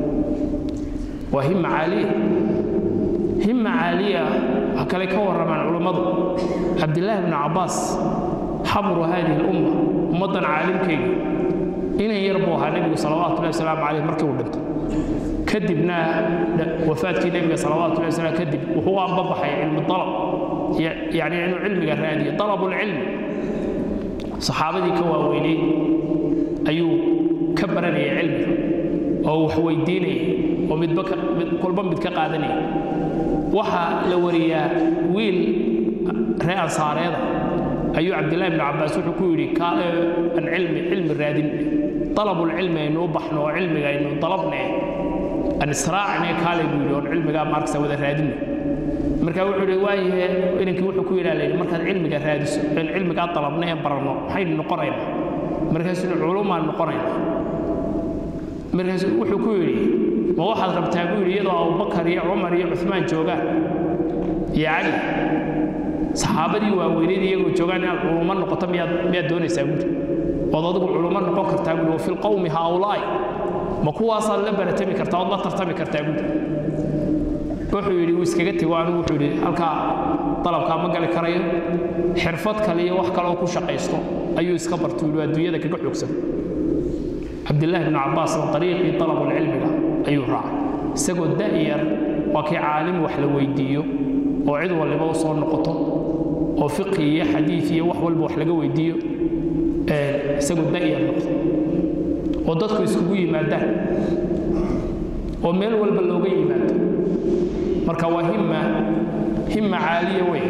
waa hima caaliya hima caaliya waxaa kale ka warramaan culummadu cabdillaahi bnu cabbaas xabru haadihi lumma ummaddan caalimkeyga inan yar buu ahaa nebigu salawaatu ullahi wasalaamu calayh markii uu dhintay kadibna wafaadkii nebiga salawaatu ullahi wasalam kadib wuxuu anbabaxay cilmi dalab yani inuu cilmiga raadiyo dalabulcilmi saxaabadii ka waaweynay ayuu ka baranayay cilmiga oo wax weydiinaya oo midba kolba mid ka qaadanaya waxaa la wariyaa wiil ree ansaareeda ayuu cabdillahi bnu cabbaas wuxuu ku yidhi kaale an cilmi cilmi raadin dalabulcilmi aynu u baxno oo cilmiga aynu dalabne an israacne kaale buu yidhi oon cilmigaa maarkasa wada raadinno marka wuxuu yidhi waayahe inankii wuxuu ku yidhaa layidhi markaad cilmiga raadiso in cilmigaa dalabna ee baranno maxaynu noqonaynaa markaasuu culumaan noqonaynaa markaasuu wuxuu ku yidhi ma waxaad rabtaa buu yidhi iyadoo abubakar iyo cumar iyo cumaan joogaan iyo cali saxaabadii waaweyneyd iyagoo joogaan inaad culumo noqoto miyaad miyaad doonaysaa buuri ood adigu culumo noqon kartaa buuri wafi lqawmi haaulaa'i ma kuwaasaad la baratami kartaa ood la tartami kartaa buuri wuxuu yidhi wuu iskaga tego anigu wuxuu yidhi halkaa dalabkaa ma gali karayo xirfad kale iyo wax kaleoo ku shaqaysto ayuu iska bartuu yidhi adduunyada kaga xoogsan cabdillaahi bnu cabbaasna ariiqii dalabulcilmiga ayuu raacay isagoo da'yar waa kii caalim wax la weydiiyo oo cid waliba u soo noqoto oo fiqi iyo xadiid iyo wax walba wax laga weydiiyo isagoo da'yar noqdo oo dadku iskugu yimaadaan oo meel walba looga yimaado marka waa himma himma caaliya wey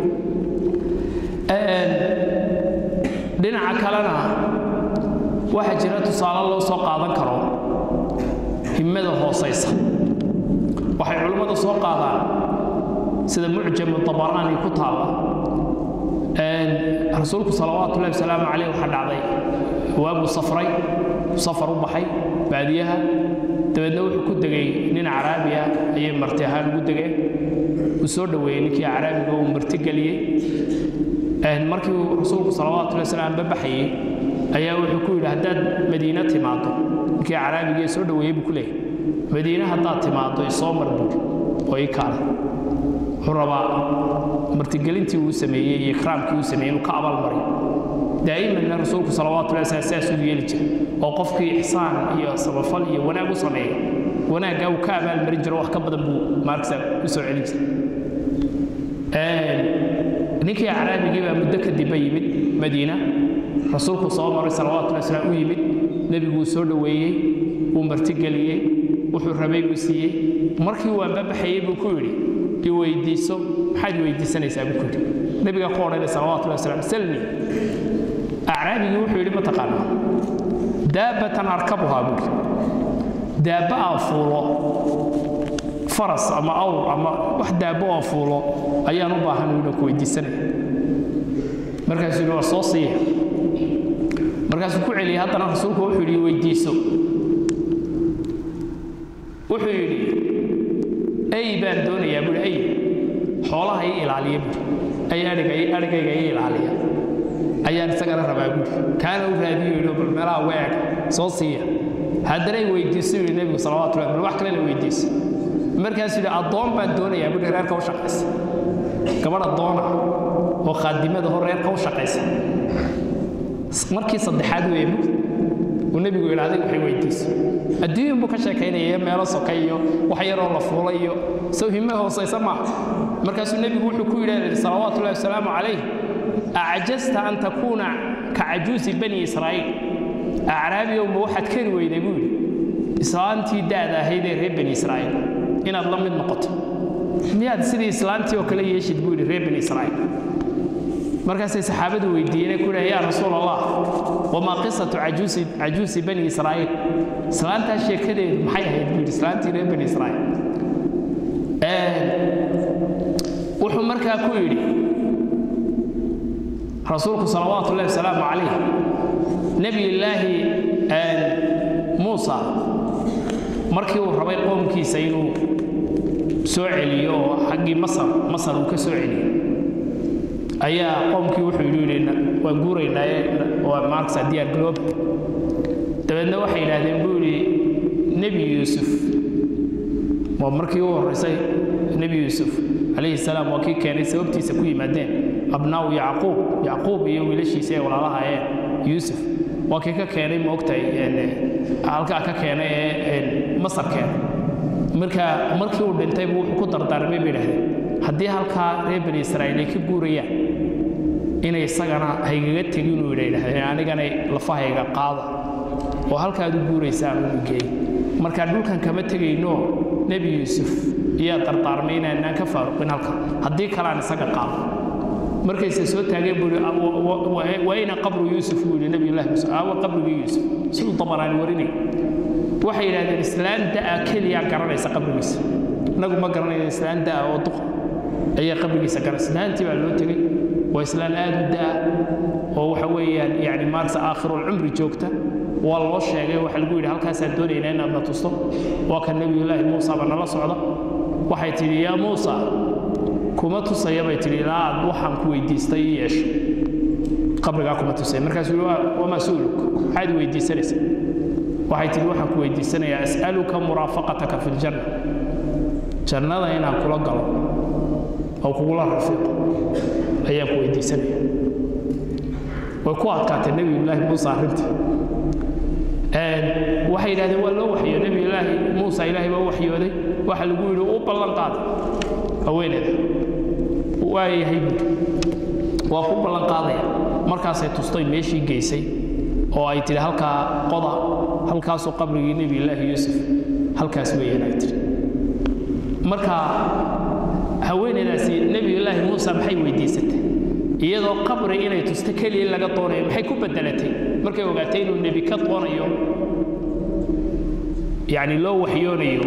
dhinaca kalena waxaa jira tusaale loo soo qaadan karo himmada hoosaysa waxay culimmadu soo qaadaan sida mucjamu dabaraani ku taalla rasuulku salawaatu ullahi wasalaamu caleyh waxaa dhacday waabuu safray safar u baxay baadiyaha dabeedna wuxuu ku degay nin caraabi ah ayay marti ahaan ugu degeen uu soo dhoweeyey ninkii caraabiga uu marti geliyey markii uu rasuulku salawaatu llahi wasalam babaxayey ayaa wuxuu ku yidhi haddaad madiine timaado ninkii caraabiga soo dhoweeyey buu ku leeyahay madiine haddaad timaado isoo mar buuri oo ii kaale wuxuu rabaa martigelintii uu sameeyey iyo ikraamkii uu sameeyey inuu ka abaalmariyo daa'imanna rasuulku salawaatu llahi wasalam sidaas uu yeeli jiray oo qofkii ixsaan iyo samafal iyo wanaag u sameeya wanaaggaa uu ka abaalmarin jiro wax ka badan buu maarksa u soo celin jiray ninkii caraabigii baa muddo kadibba yimid madiina rasuulku soo maray salawatullahi wasalam u yimid nebiguu soo dhoweeyey wuu martigeliyey wuxuu rabay buu siiyey markii uu anbabaxayey buu ku yidhi i weydiiso maxaad weydiisanaysaa buu ku yidhi nebiga ku odhanay salawatullahi wasalam salmi acraabigii wuxuu yidhi mataqaanaa daabatan arkabuhaa buu yidhi daabba aan fuulo faras ama awr ama wax daabbo aan fuulo ayaan u baahan inaan ku weydiisanaya markaasuu yidhi waa soo siiya markaasuu ku celiyey haddana rasuulku wuxuu yidhi weydiiso wuxuu yidhi ey baan doonayaa buuhi ey xoolaha ii ilaaliya buuhi ay adhiga adhigayga ii ilaaliya ayaan isagana rabaa buuhi kaana u raadiyo yidhi bal meelaha uga eeg soo siiya haddana ay weydiiso yidhi nebigu salawatullahi bal wax kalena weydiiso markaasuu yidhi addoon baan doonayaa buuhi reerka u shaqaysa gabadh addoona oo khaadimada hor reerka u shaqaysa markii saddexaad weeye uu nebigu yidhi adiga waxay weydiiso adduunyan buu ka sheekaynaya meelo soka iyo wax yaroo la fuulay iyo sow hime hoosaysa maaha markaasuu nebigu wuxuu ku yidhi salawaatu ullahi wasalaamu calayh acjasta an takuuna ka cajuusi bani israa'iil acraabiyow ma waxaad kari weyday buu yidhi islaantii da'da ahayd ee reer bani israa'iil inaad la mid noqoto miyaad sidii islaantii oo kale yeeshid buu yidhi reer bani israa'iil markaasay saxaabadu weydiiyeen ku yidhaha yaa rasuul allah wamaa qisatu cajuusi cajuusi bani israa'iil islaantaa sheekadeedu maxay ahayd buu yidhi islaantii reer bani israa'iil wuxuu markaa ku yidhi rasuulku salawaatu ullahi wasalaamu calayh nebiyullaahi muusa markii uu rabay qoomkiisa inuu soo celiyo oo xaggii masar masar uu ka soo celiyo ayaa qoomkii wuxuu yidhi waan guuraynaaye waa maarksa diyaar galoob dabeedna waxay yidhaahdeen buu yidhi nebi yuusuf waa markii u horraysay nebi yuusuf calayhi salaam waa kii keenay sababtiisa ku yimaadeen abnaa'u yacquub yacquub iyo wiilashiisa ay walaalahayeen yuusuf waa kii ka keenay ma ogtahay halkaa ka keenay ee masar keenay marka markii uu dhintay buu wuxuu ku dardaarmay bay idhahdeen haddii halkaa reer bani israa'iil ay ka guurayaan inay isagana haygaga tegin uu yidha yidhahdeen anigana lafahayga qaada oo halkaad u guuraysaan uu geey marka dhulkan kama tegayno nebi yuusuf iyaa dardaarmay inaanaan ka faaruqin halka haddii kaleaan isaga qaado markayse soo taageen buu yidhi waina qabru yuusuf buu yidhi nebiyullahi muuse aawa qabrigii yuusuf siduu dabaraani warinay waxay yidhahdeen islaan da'a keliya garanaysa qabrigiisa innagu ma garanayno islaan da'a oo duqa ayaa qabrigiisa garan islaantii baa loo tegey waa islaan aad u da'a oo waxa weeyaan yani maarsa aakhirulcumri joogta waa loo sheegay waxa lagu yidhi halkaasaan doonaynaa inaad na tusto waa kan nebiyullaahi muusa ba nala socda waxay tidhi yaa muusa kuma tusaya bay tidhi ilaa aad waxaan ku weydiistay ii yeesho qabrigaa kuma tusaya markaasuu yihi wamaa su'luk maxaad weydiisanaysa waxay tidhi waxaan ku weydiisanayaa as'aluka muraafaqataka fi ljanna jannada inaan kula galo oo kugula rafiiqo ayaan ku weydiisanaya way ku adkaatay nebiyullaahi muuse arrintii waxay yidhahdeen waa loo waxyo nebiyullaahi muusa ilaahay baa u waxyooday waxa lagu yidhi u ballan qaaday haweeneeda waa yahay buuri waa ku ballan qaadaya markaasay tustoy meeshii geysay oo ay tidhi halkaa qoda halkaasoo qabrigii nebiyullaahi yuusuf halkaas weeyaan ay tidhi marka haweeneydaasi nebiyullaahi muusa maxay weydiisatay iyadoo qabri inay tusto keliya laga doonayo maxay ku bedelatay markay ogaatay inuu nebi ka doonayo yacni loo waxyoonayo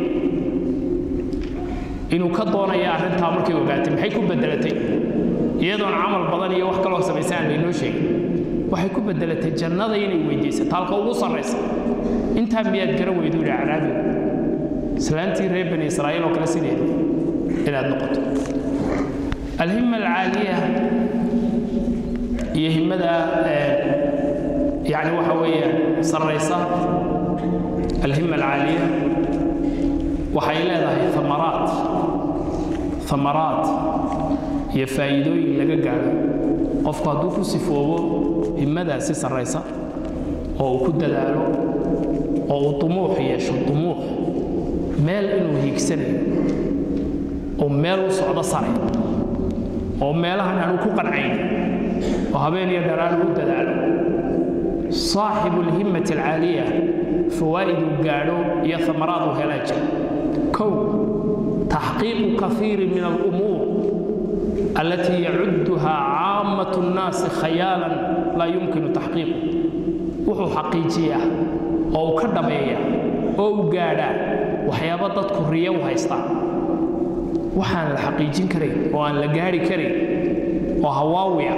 inuu ka doonayo arrintaa markay ogaatay maxay ku bedelatay iyadoon camal badan iyo wax kaloo samaysa aan laynoo sheegin waxay ku bedelatay jannada inay weydiisato halka ugu sarraysa intaa miyaad garan weydu yidhi acraabigu islaantii reer bani israa'iil oo kale sideeda inaad noqoto alhima alcaaliya iyo himmada yani waxa weeyaan sarraysa alhima alcaaliya waxay leedahay amaraat amaraat iyo faa'iidooyin laga gaadho qofku hadduu ku sifoobo himmadaasi sarraysa oo uu ku dadaalo oo uu dumuux yeesho dumuux meel inuu hiigsanayo oo meel u socdo sare oo meelahan aanu ku qancayn oo habeen iyo dharaan u dadaalo saaxibu alhimmati alcaaliya fawaa'iduu gaadho iyo amaraaduu helaa jira kow taxqiiqu kaiiri min alumuur allatii yacudduha caamatu nnaasi khayaalan laa yumkinu taxqiiqu wuxuu xaqiijiyaa oo uu ka dhabeeyaa oo u gaadhaa waxyaaba dadku riya u haystaan waxaan la xaqiijin karayn oo aan la gaari karayn oo hawaawiya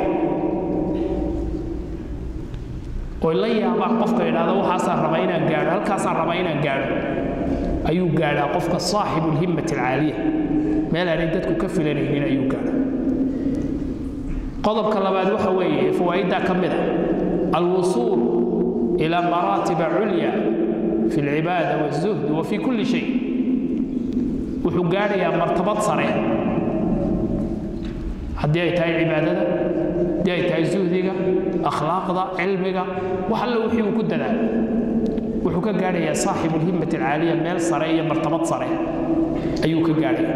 oy la yaabaan qofka idhaahda waxaasaan rabaa inaan gaadho halkaasaan rabaa inaan gaadho ayuu gaadhaa qofka saaxibu lhimmati alcaaliya meel aanay dadku ka filanaynin ayuu gaadhaa qodobka labaad waxa weeye fawaa'iddaa ka mid a alwusuul ilaa maraatiba culya fi alcibaada walzuhdi wa fi kulli shay wuxuu gaadhayaa martabad sare haddii ay tahay cibaadada haddii ay tahay zuhdiga akhlaaqda cilmiga wax alle wixii uu ku dadaalo wuxuu ka gaadhayaa saaxibu lhimmati alcaaliya meel sare iyo martabad sare ayuu ka gaadhaya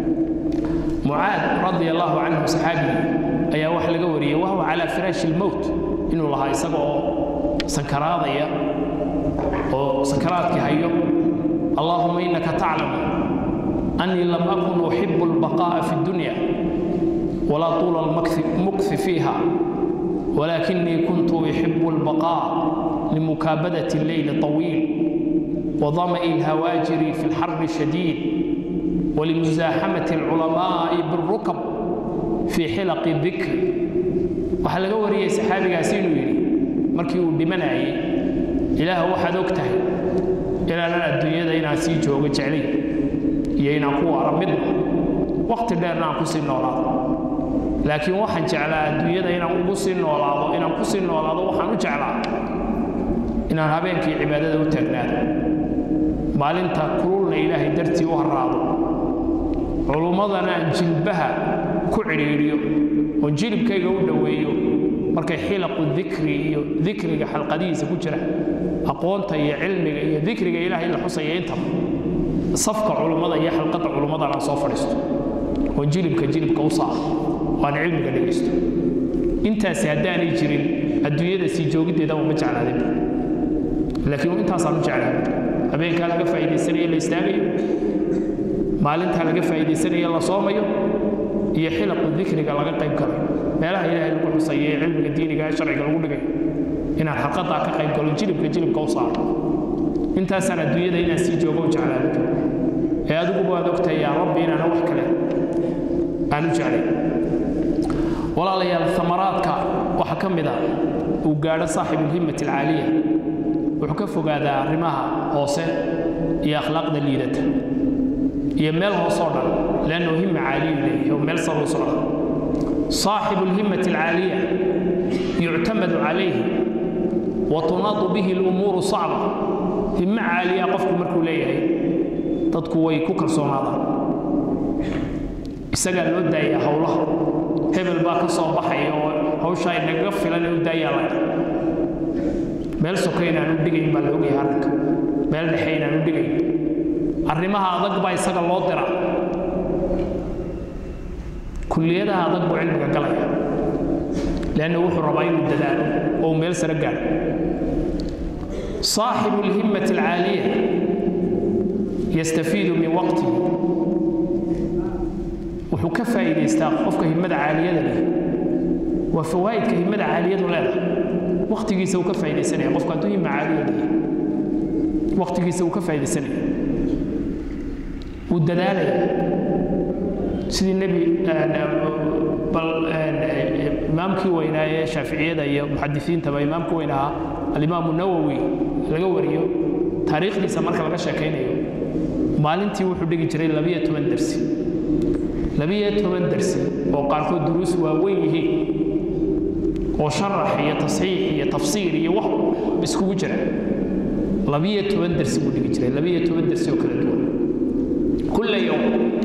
mucaad radi allahu canhu saxaabigi ayaa wax laga wariyey wahuwa calaa firaashi lmowt inuu lahaa isaga oo sankaraadaya oo sankaraadkii hayo allahuma inaka taclamu أني لم أكن أحب البقاء في الدنيا ولا طول المكث فيها ولكني كنت أحب البقاء لمكابدة الليل الطويل وظمأ الهواجر في الحر الشديد ولمزاحمة العلماء بالركب في حلق الذكر waxaa laga wariyey saxaabigaasi inuu yidhi markii uu dhimanayay ilaah waxaad og tahay inaanan adduunyada inaan sii joogo jeclay iyo inaan ku waara midna waqti dheerna aan ku sii noolaado laakiin waxaan jeclaa adduunyada inaan ugu sii noolaado inaan ku sii noolaado waxaan u jeclaa inaan habeenkii cibaadada u taagnaado maalinta kululna ilaahay dartii u harraado culummadana aan jilbaha ku cidhiidhiyo oo jilibkayga u dhoweeyo markay xilaqu dikri iyo dikriga xalqadihiisa ku jira aqoonta iyo cilmiga iyo dikriga ilaahay la xusaya intaba safka culummada iyo xalqadda culummadana aan soo fadhiisto oo jilibka jilibka u saaro oo aan cilmiga dhegaysto intaasi haddaanay jirin adduunyada sii joogiddeeda uma jeclaadin laakiin intaasaan u jeclaa habeenkaa laga faa'iidaysanayo la istaagayo maalintaa laga faa'iidaysanayo la soomayo iyo xilaqu dikriga laga qayb galayo meelaha ilaahay lagu xusayo ee cilmiga diiniga ee sharciga lagu dhigayo inaan xalqadaa ka qayb galo jilibka jilibka u saaro intaasaan adduunyada inaan sii joogo u jeclaado ee adiguba waad ogtahay yaa rabbi inaana wax kale aan u jeclay walaalayaal amaraadka waxaa ka mid a uu gaadho saaxibu lhimmati alcaaliya wuxuu ka fogaadaa arrimaha hoose iyo akhlaaqda liidata iyo meel hoosoo dhan leannahu himma caaliyu leeyahay oo meel saruu socda saaxibu lhimmati alcaaliya yuctamadu calayhi wa tunaadu bihi lumuuru sacba himmo caaliya qofku markuu leeyahay dadku way ku kalsoonaadaan isagaa loo daayaa howlaha hebel baa ka soo baxaya oo hawshaa inagaga filan u daayaa laga meel soka inaanu dhigayn baa la ogyahay arrinka meel dhexe inaanu dhigayn arrimaha adag baa isaga loo dira kulliyadaha adag buu cilmiga galaya leanna wuxuu rabaa inuu dadaalo oo meel sare gaadho صاحب الهمة العالية يستفيد من وقته wuxuu ka faa'iidaystaa qofka himmada caaliyada leh waa fawaa'idka himmada caaliyadu leedahay waqtigiisa uu ka faa'iidaysanaya qofku hadduu himma caaliya leeyahay waqtigiisa uu ka faa'iidaysanaya wuu dadaalaya sidii nebi bal imaamkii weynaa ee shaaficiyada iyo muxadisiintaba imaamkii weynaa alimaamu nawowi laga wariyo taariikhdiisa marka laga sheekaynayo maalintii wuxuu dhigi jiray labiyo toban dersi labiyo toban dersi oo qaarkood duruus waaweyn yihiin oo sharax iyo tasxiix iyo tafsiir iyo wax iskugu jira labiyo toban dersi buu dhigi jiray labiyo toban dersi oo kala duwan kulla yowm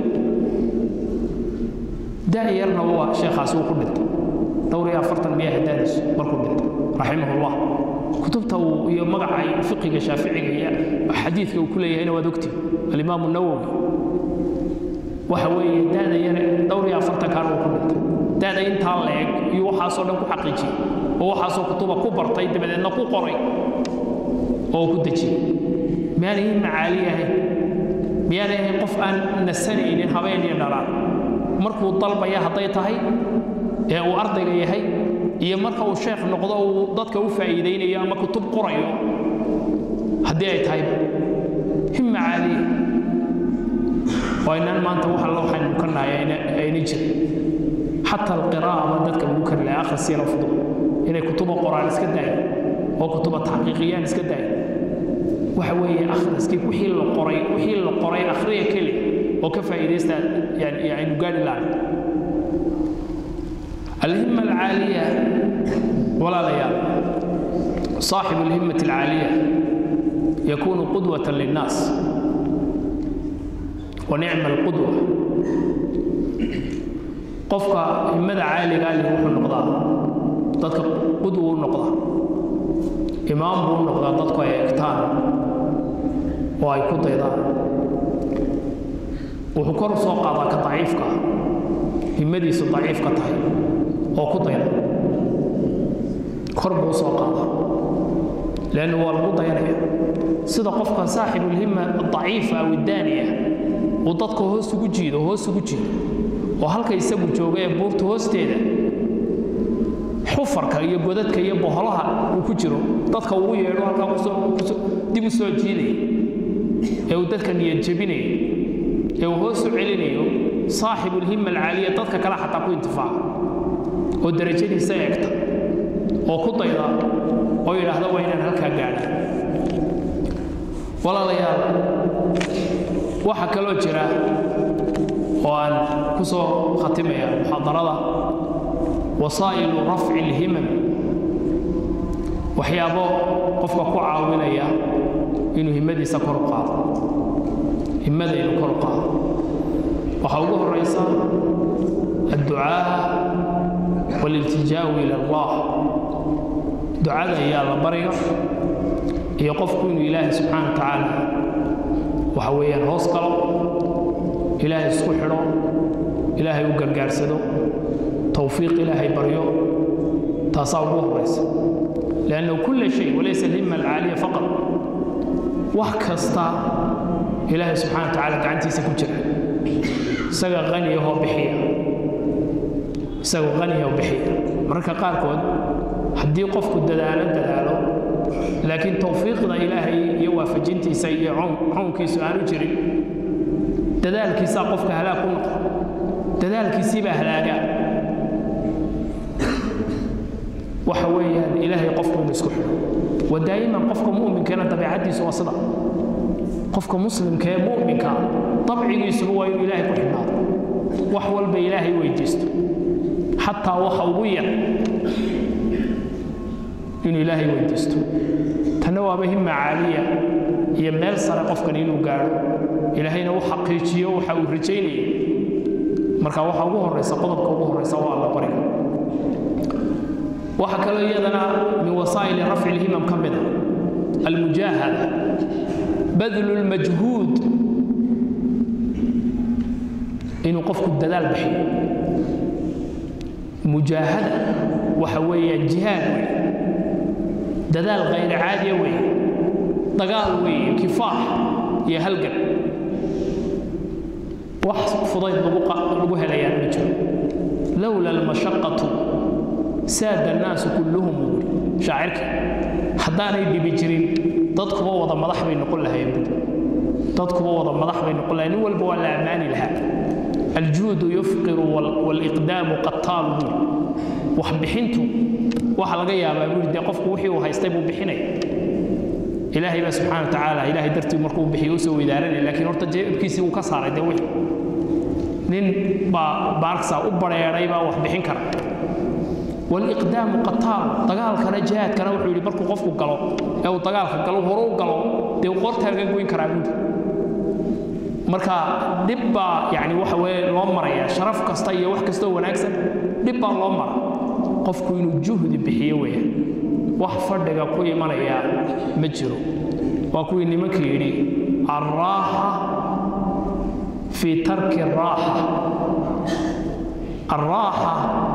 da-yarna waa sheekhaasi uu ku dhintay dhowr iyo afartan miyaha daadiisu markuu dhintay raximahullah kutubta uu iyo magaca fiqiga shaaficiga iyo xadiidka uu ku leeyahayna waad ogtiin alimaamu nawowi waxa weeye da-da yare dhowr iyo afartan kaan uu ku dhintay da-da intaa la-eg iyo waxaasoo dhan ku xaqiijiyey oo waxaasoo kutuba ku bartay dabadeedna ku qoray oo ku dejiyey miyaanay macaali ahayn miyaanay ahayn qof aan nasanaynin habeen iyo dharaan markuu dalbaya hadday tahay ee uu ardayga yahay iyo marka uu sheekh noqdo uu dadka u faa'iidaynayo ama kutub qorayo haddii ay tahay himma caaliya waa inaan maanta wax alla waxaynu ka nahay ayna jirin xata alqiraa'a baa dadka lagu kari lahay akhris yaro fudud inay kutuba qoraan iska daayo oo kutuba taxqiiqiyaan iska daayo waxa weeye akhriskii wixii la qoray wixii la qoray akhriya keli oo ka faa'iidaysta yani aynu gaari lahayn الهمة العالية ولا ليال صاحب الهمة العالية يكون قدوة للناس ونعم القدوة قفك همة عالية قال لي روح النقضاء ضدك قدوة النقضاء إمام بو النقضاء ضدك يكتان وأي كضيضان وحكر سوق هذا كضعيفك همديس ضعيف كطهي oo ku dayda kor buu soo qaada lannu waa lagu dayanaya sida qofka saaxibulhima daciifa aw daaniya uu dadka hoos ugu jiido hoos ugu jiido oo halka isagu jooga ee buurta hoosteeda xufarka iyo godadka iyo boholaha uu ku jiro dadka ugu yeedho halkaa kusoo dib u soo jiidaya ee uu dadka niyad jebinayo ee uu hoos u celinayo saaxibulhima alcaaliya dadka kale xataa ku intifaaca oo darajadiisa eegta oo ku dayda oo yidhaahda waa inaan halkaa gaadha walaalayaal waxaa kaloo jira oo aan ku soo khatimaya muxaadarada wasaa'ilu rafci alhimam waxyaabo qofka ku caawinaya inuu himmadiisa kor u qaado himmada inuu kor u qaado waxaa ugu horaysa adducaa والالتجاء إلى الله دعاء يا الله بريا يقفكم إله سبحانه وتعالى وحويا هوس قلب إله سكحرو إله يقر قارسدو توفيق إلهي بريو تصاوبه بس لأنه كل شيء وليس الهمة العالية فقط وحكستا إله سبحانه وتعالى كعنتي سكجر سقى غني هو بحيه isagoo qaniya u bixiya mararka qaarkood haddii qofku dadaalo dadaalo laakiin tawfiiqda ilaahay iyo waafajintiisa iyo cownkiisu aanu jirin dadaalkiisaa qofka halaag ku noqo dadaalkiisiibaa halaagaa waxa weeyaan ilaahay qofku inu isku xidho wa daa'iman qofka mu'minkeena dabeecaddiisu waa sida qofka muslimka ee mu'minka dabcigiisuba waa inuu ilaahay ku xidhnaado wax walba ilaahay weydiisto xataa waxa ugu yar inuu ilaahay weydiisto tanna waaba himma caaliya iyo meel sare qofkan inuu gaadho ilaahayna u xaqiijiyo waxa uu rajaynayay marka waxa ugu horaysa qodobka ugu horaysa waa alla bariga waxa kaloo iyadana min wasaa'ili rafci lhimam ka mida almujaahada badlu lmajhuud inuu qofku dadaal bixiyo mujaahada waxa weeyaan jihaad wey dadaal kayr caadiya wey dagaal weeye kifaax iyo halgan wax fudayd lagu helayaan ma jiro lowla almashaqatu saada annaasu kulluhum uu yidhi shaacirka haddaanay dhibi jirin dadkuba wada madax bay noqon lahayeen bud dadkuba wada madax bay noqon lahayen nin walba waa la ammaani lahaa aljuudu yufqiru waliqdaamu qataalu buu wax bixintu waxa laga yaabaa buu dee qofku wixii uu haystay buu bixinaya ilaahay baa subxaana wa tacaala ilaahay dartii markuu bixiyo u soo weydaaranaya laakiin horta jeebkiisii uu ka saaray dee wixii nin baa baarksa u bareeray baa wax bixin kara waliqdaamu qataal dagaalkana jihaadkana wuxuu yidhi markuu qofku galo ee uu dagaalka galo horu u galo dee uu qoortaa laga goyn karaa buudi marka dhib baa yani waxa weye loo maraya sharaf kasta iyo wax kastoo wanaagsan dhib baa loo mara qofku inuu juhdi bixiyo weeyaan wax fadhiga ku imanaya ma jiro waa kuwii nimanka yidhi alraaxa fii tarki raaxa alraaxa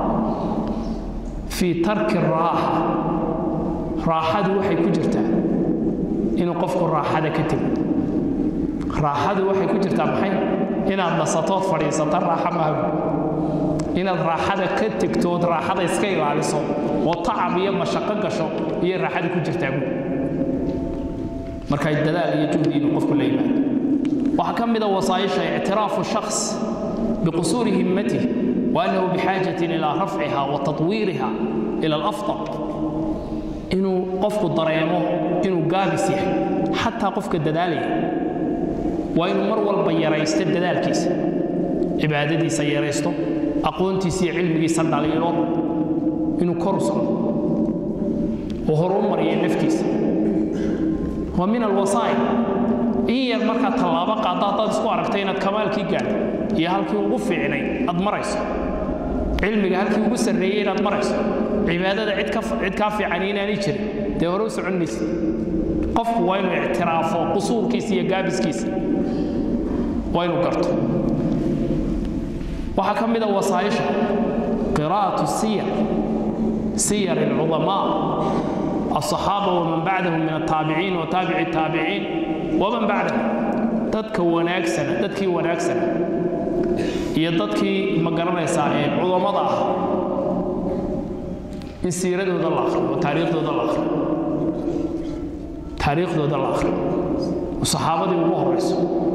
fii tarki raaxa raaxadu waxay ku jirtaa inuu qofku raaxada ka tego raaxadu waxay ku jirtaa maxay inaad nasatood fadhiisato raaxa maaha inaad raaxada ka tegtood raaxada iska ilaaliso oo tacab iyo mashaqo gasho iyo raaxada ku jirtaa buud markay dadaal iyo juhdi inuu qofku la yimaado waxaa ka mid a wasaayisha ictiraafu shaks biqusuuri himmatihi وأنه بحاجة إلى رفعها وتطويرها إلى الأفضل إنه قفك ضريمه إنه قابس حتى قفك الددالي وإنه مرول بيريست الددال كيس عبادتي سيريستو أقونتي سي علمي صلى عليه إنه كرسل وهرم مريا نفتيس ومن الوصايا إيه المركة طلابة قاطعة تسكو عرفتين كمال كي قال iyo halkii ugu fiicnay aad marayso cilmiga halkii ugu sarreeyey inaad marayso cibaadada cid ka cid kaa fiican inaanay jirin dee hore u socon maysid qofku waa inuu ictiraafo qusuurkiisa iyo gaabiskiisa waa inuu garto waxaa ka mid a wasaayisha qiraa'atu siyar siyar alcudamaa الصحابة ومن بعدهم من التابعين وتابع التابعين ومن بعدهم dadka wanaagsana dadkii wanaagsana iyo dadkii ma garanaysaa ee cudamada ah in siiradooda la akhriyo oo taariikhdooda la akhriyo taariikhdooda la akhriyo oo saxaabadii ugu horayso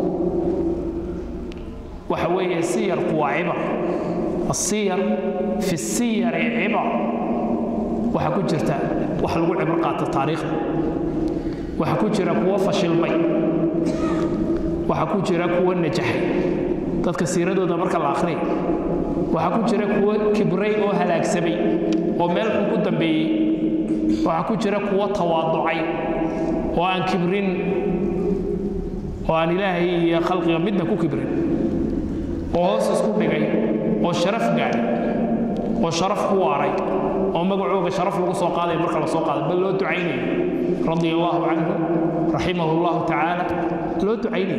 waxa weeye siyarku waa cibar asiyar fi siyari cibar waxaa ku jirta wax lagu cibro qaato taariikhda waxaa ku jira kuwo fashilmay waxaa ku jira kuwo najaxay dadka siiradooda marka la akhriya waxaa ku jira kuwo kibray oo halaagsamay oo meel xun ku dambeeyey waxaa ku jira kuwo tawaaducay oo aan kibrin oo aan ilaahay iyo khalqiga midna ku kibrin oo hoos isku dhigay oo sharaf gaadhay oo sharaf ku waaray oo magacooga sharaf lagu soo qaadaya marka la soo qaaday bal loo ducaynayo radia allahu canhu raximahu allahu tacaala loo ducaynayo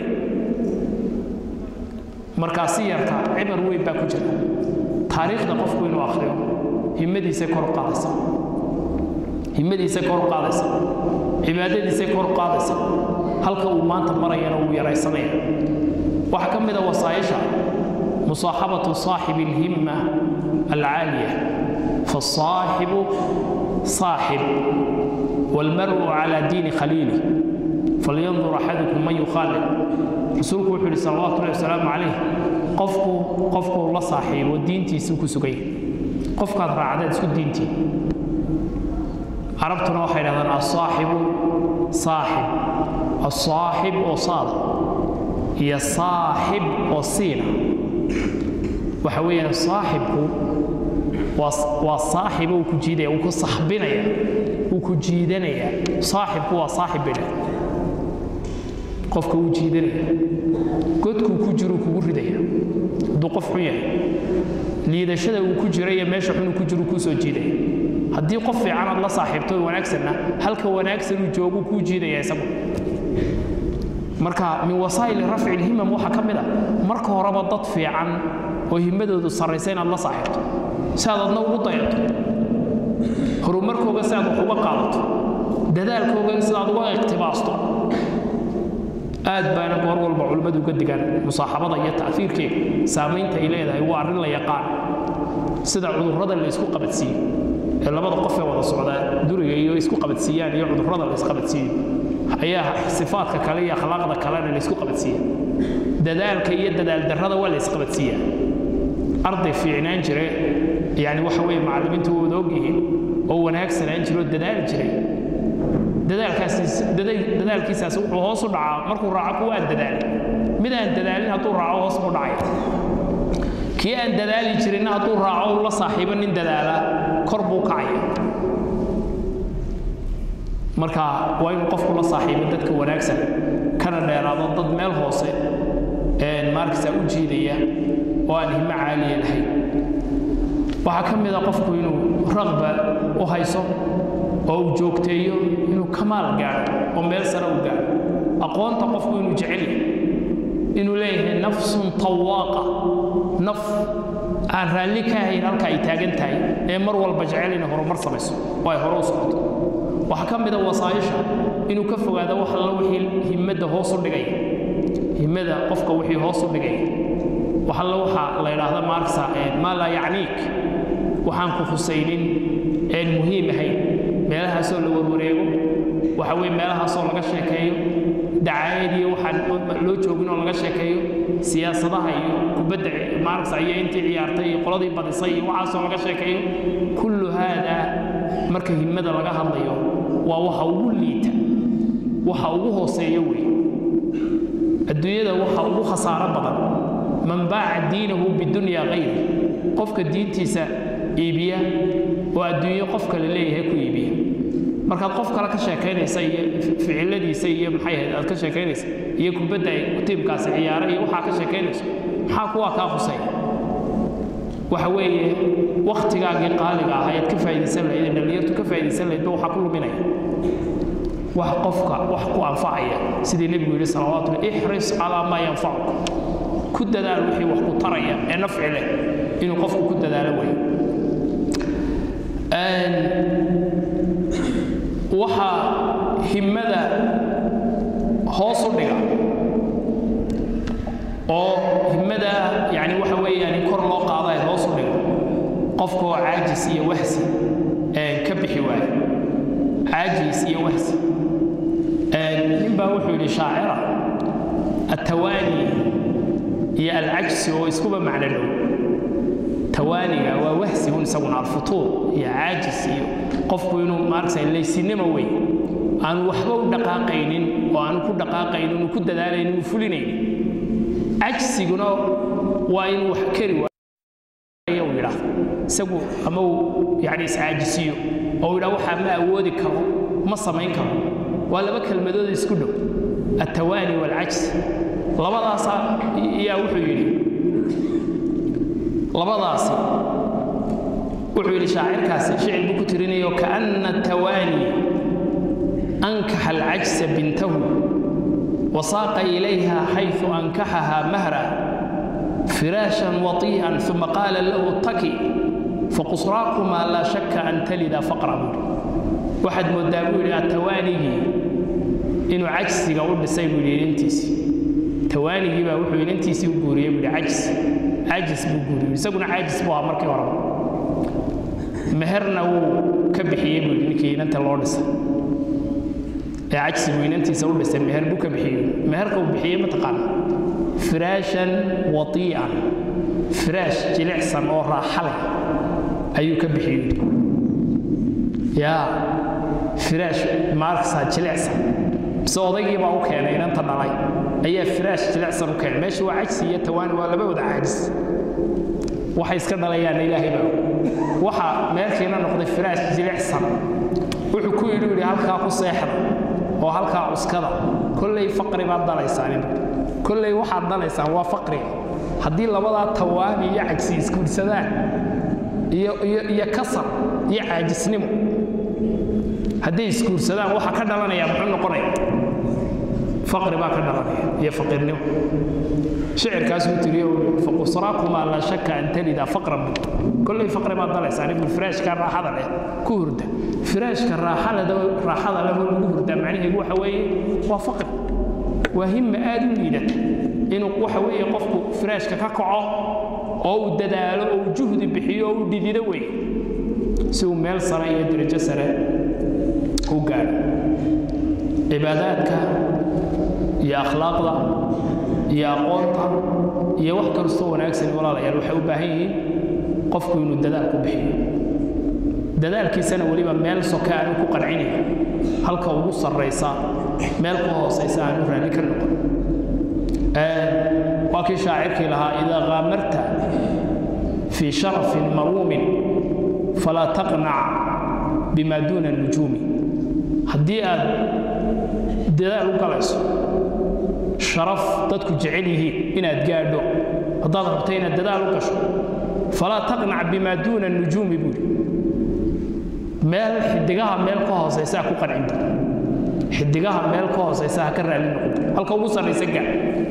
markaa siyarka cibar weyn baa ku jira taariikhda qofku inuu akhriyo himmadiisay kor u qaadaysa himmadiisay kor u qaadaysa cibaadadiisay kor u qaadaysa halka uu maanta marayana uu yaraysanaya waxaa ka mid a wasaayisha musaaxabatu saaxibi alhimma alcaaliya فالصاحب صاحب والمرء على دين خليله فلينظر أحدكم من يخالف رسولك وحول صلى الله عليه وسلم عليه قفكو قفكو الله صاحب ودينتي سوكو سوكي قفك هذا رعدات سو دينتي عربتنا وحي هذا الصاحب صاحب الصاحب وصاد هي صاحب وصينة وحويا صاحبك waa saaxiba uu ku jiidaya uu ku saxbinaya uu ku jiidanaya saaxibku waa saaxib bidha qofka uu jiidanaya godkuu ku jiruu kugu ridaya hadduu qof xun yahay liidashada uu ku jira iyo meesha xunuu ku jiru kuu soo jiidaya haddii qof fiican aad la saaxiibto wanaagsanna halka wanaagsan uu joogu kuu jiidaya isagu marka min wasaa'ili rafci ilhimam waxaa ka mid a marka horeba dad fiican oo himmadoodu sarraysa inaad la saaxiibto si aad adna ugu dayato horumarkooga si aad wax uga qaadato dadaalkooga sidaad uga iqtibaasto aad baana goor walba culimmadu uga digaan musaaxabada iyo ta'fiirkeega saamaynta ay leedahay waa arrin la yaqaan sida cudurrada la isku qabadsiiyo ee labada qof ee wada socdaa duriga iyo isku qabadsiiyaan iyo cudurrada la isqabadsiiyo ayaa sifaadka kale iyo akhlaaqda kalena la isku qabadsiiya dadaalka iyo dadaal darrada waa la isqabadsiiyaa arday fiicnaan jire yani waxa weeye macallimiintu wada ogyihiin oo wanaagsanaan jiro oo dadaali jiray dadaalkiisaas wuxuu hoos u dhacaa markuu raaco kuwa aan dadaalin mid aan dadaalin hadduu raaco hoos buu dhacaya kii aan dadaali jirinna hadduu raaco uu la saaxiibo nin dadaala kor buu kacaya marka waa inuu qofku la saaxiibo dadka wanaagsan kana dheeraado dad meel hoose maarkasa u jiidaya oo aan himo caaliya lahayn waxaa ka mid a qofku inuu raqba u hayso oo uu joogteeyo inuu kamaal gaadho oo meel sare u gaadho aqoonta qofku inuu jecel yahay inuu leeyahay nafsun tawaaqa naf aan raalli ka ahayn halka ay taagan tahay ee mar walba jecel inay horumar samayso oo ay hore u socoto waxaa ka mid a wasaayisha inuu ka fogaado wax alla wixii himmadda hoos u dhigaya himmada qofka wixii hoos u dhigaya wax alla waxa la yidhaahda maarksa maa laa yacniik waxaan ku khusaynin een muhiim ahayn meelahaasoo la warwareego waxa weye meelahaasoo laga sheekeeyo dacaayad iyo waxaan loo joogin oo laga sheekeeyo siyaasadaha iyo kubadda maarksa iyo intii ciyaartay iyo qoladii badisay iyo waxaasoo laga sheekeeyo kullu haada marka himmada laga hadlayo waa waxa ugu liita waxa ugu hooseeya wey adduunyada waxa ugu khasaaro badan man baaca diinahu bidunya kayri qofka diintiisa iibiya oo adduunyo qof kale leeyahay ku iibiya markaad qof kale ka sheekaynaysa iyo ficiladiisa iyo maxay ahayd aad ka sheekaynaysa iyo kubadda ay tiimkaasi ciyaara iyo waxaa ka sheekaynayso maxaa kuwaa kaa khusaya waxa weeye wakhtigaagii qaaliga ah ayaad ka faa'iidaysan lahayd ee dhallinyartu ka faa'iidaysan lahayd ba waxaa ku luminaya wax qofka wax ku anfacaya sidii nebigu yidhi salawaatu ixris calaa maa yanfacuka ku dadaal wixii wax ku taraya ee nafci leh inuu qofku ku dadaalo weeye waxaa himmada hoos u dhiga oo himmada yani waxa weeyaan in kor loo qaado ay hoos u dhigo qofka oo caajis iyo wahsi ka bixi waayo caajis iyo wahsi nin baa wuxuu yidhi shaacira attawaani iyo alcajsi oo iskuba macno dhow tawaaniga waa wahsi un isaguna alfutuur iyo caajis iyo qofku inuu maaragtay laysinimo wey aanu waxba u dhaqaaqaynin oo aanu ku dhaqaaqaynin uu ku dadaalaynin uu fulinaynin cajsiguna waa inuu wax keri waayo uu yidhaahdo isagu ama uu yani iscaajisiyo oo uu yidhaha waxaa ma awoodi karo ma samayn karo waa laba kelmadood isku dhow attawaani waalcajs labadaasa yaa wuxuu yidhi labadaasi wuxuu yidhi shaacirkaasi shicir buu ku tirinayo kaana tawaani ankaxa alcajsa bintahu wasaaqa ilayha xayثu ankaxaha mahra firaashan waطii'an ثuma qaala lahu taki faqusraakumaa laa shaka an talida faqra buuri waxaad moodaa buu yidhi atawaanigii inuu cajsiga u dhisay buu yidhi inantiisii tawaanigii baa wuxuu inantiisii u guuriyey buu yidhi cajis caajis buu guuriyey isaguna caajis buu ahaa markii horeba meherna wuu ka bixiyey buu yidhi ninkii inanta loo dhisay ee cajsi buu inantiisa u dhisay meher buu ka bixiyey meherka uu bixiyey mataqaana firaashan watii'an firaash jilicsan oo raaxa leh ayuu ka bixiyey yaa firaash maarksaa jilicsan mise odaygii baa u keenay inanta dhalay ayaa firaash jilicsan u keenay meesha waa cajsi iyo tawaani waa laba wada caajis waxay iska dhalayaan ilaahay baa waxa meelkiina noqday firaash jilicsan wuxuu ku yidhi yidhi halkaa ku seexda oo halkaa cuskada kolley faqri baad dhalaysaan kolley waxaad dhalaysaan waa faqriga haddii labadaa tawaani iyo cajsi isguursadaan iyo iyo iyo kasar iyo caajisnimo hadday isguursadaan waxa ka dhalanaya muxuu noqonaya faqri baa ka dhalanaya iyo faqiirnimo shicirkaasuu tiriyo faqusraakumaa laa shaka an talida faqran bu kolley faqri baad dalaysaan ibnu firaashka raaxada leh ku hurda firaashka raaxada raaxada leh lagu hurdaa macnaheedu waxa weeye waa faqri waa himma aad u liidata inuu waxa weeye qofku firaashka ka kaco oo uu dadaalo oo uu juhdi bixiyo oo uu dhidido wey si uu meel sare iyo darajo sare u gaadho cibaadaadka iyo akhlaaqda iyo aqoonta iyo wax kastoo wanaagsan walaalayaal waxay u baahan yihiin qofku inuu dadaal ku bixiyo dadaalkiisana weliba meel soke aanu ku qancinayn halka ugu sarraysa meel ka hoosaysa aanu raalli ka noqon waa kii shaacirkii lahaa idaa qaamarta fii sharafin maruumin falaa taqnac bima duuna nujuumi haddii aad dadaal u galayso sharaf dadku jecel yihiin inaad gaadho haddaad rabto inaad dadaal u gasho falaa taqnac bima duuna nujuumi buuri meel xidigaha meel ka hoosaysaa ku qancin bur xidigaha meel ka hoosaysa ha ka raali noqon bur halka ugu sarraysa gaar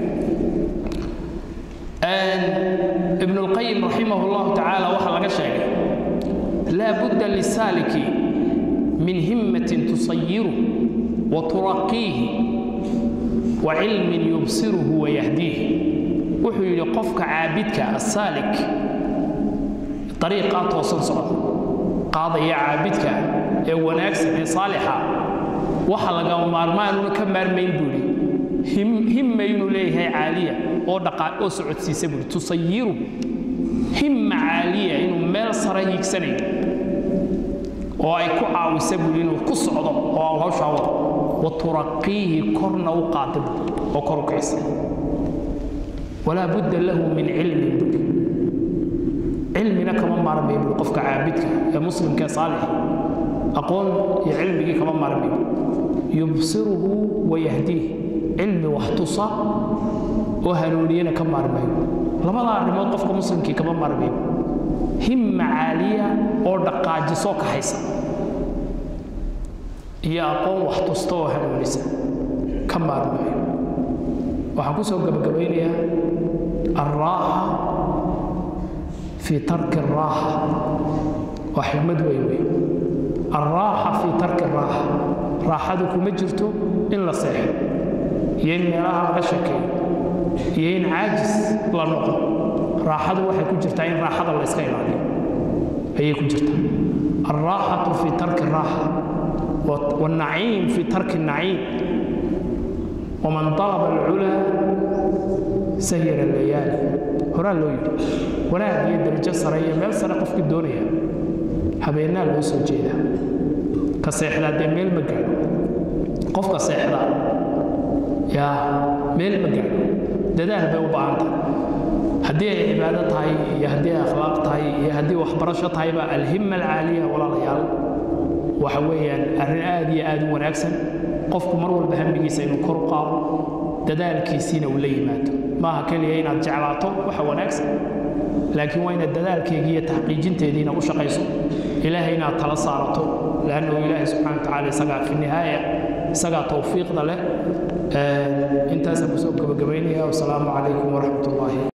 ibn اlqayim raximah اllahu tacaala waxaa laga sheegay laa budda lisaaliki min himmatin tusayiru wa turaqiihi wa cilmin yubsiruhu wayahdiih wuxuu yidhi qofka caabidka asaalik ariiqaa toosan socda qaadaya caabidka ee wanaagsan ee saalixa waxa lagama maarmaanuna ka maarmayn buu yidhi himma inuu leeyahay caaliya oo dhaqaa oo socodsiisa buuri tusayiru himma caaliya inuu meel sare hiigsanayo oo ay ku caawisa buuri inuu ku socdo oo hawshaa wado wa turaqiihi korna u qaada buuri oo kor u kicisa walaa budda lahu min cilmin buuri cilmina kama maarmay buuri qofka caabidka ee muslimka ee saalix aqoon iyo cilmigii kama maarmay yubsiruhu wayahdiih cilmi wax tusa oo hanuuniyana ka maarmayo labada arrimood qofka muslimkii kama maarmayo himma caaliya oo dhaqaajisoo kaxaysa iyo aqoon wax tusta oo hanuunisa ka maarmayo waxaan ku soo gabagabaynayaa alraaxa fii tarki araaxa waa xigmad weyn wey alraaxa fii tarki araaxa raaxadu kuma jirto in la seexo iyo in meelaha laga sheekeeyo iyo in caajis la noqo raaxadu waxay ku jirtaa in raaxada la yska ilaaliyo ayay ku jirtaa alraaxatu fii tarki raaxa wاlnaciim fii tarki naciim waman dalaba alculaa sahira layaali horaa loo yidhi wanaag iyo darajo sare iyo meel sare qofkii doonaya habeennaa loo soo jeedaa ka seexdaa dee meel ma gaadho qofka seexdaa yaa meel ma gaadho dadaal bay u baahan tahay haddii ay cibaado tahay iyo haddii ay akhlaaq tahay iyo haddii waxbarasho tahayba alhimma alcaaliya walaalayaal waxa weeyaan arrin aad iyo aad u wanaagsan qofku mar walba hamigiisa inuu kor u qaado dadaalkiisiina uu la yimaado maaha keliya inaad jeclaato waxa wanaagsan laakiin waa inaad dadaalkeegii iyo taxqiijinteediina u shaqayso ilaahay inaad tala saarato lannahu ilaahay subxana wa tacala isagaa fi nihaaya isagaa towfiiqda leh intaasaan kusoo gabagabaynaya wasalaamu calaykum waraxmat ullaahi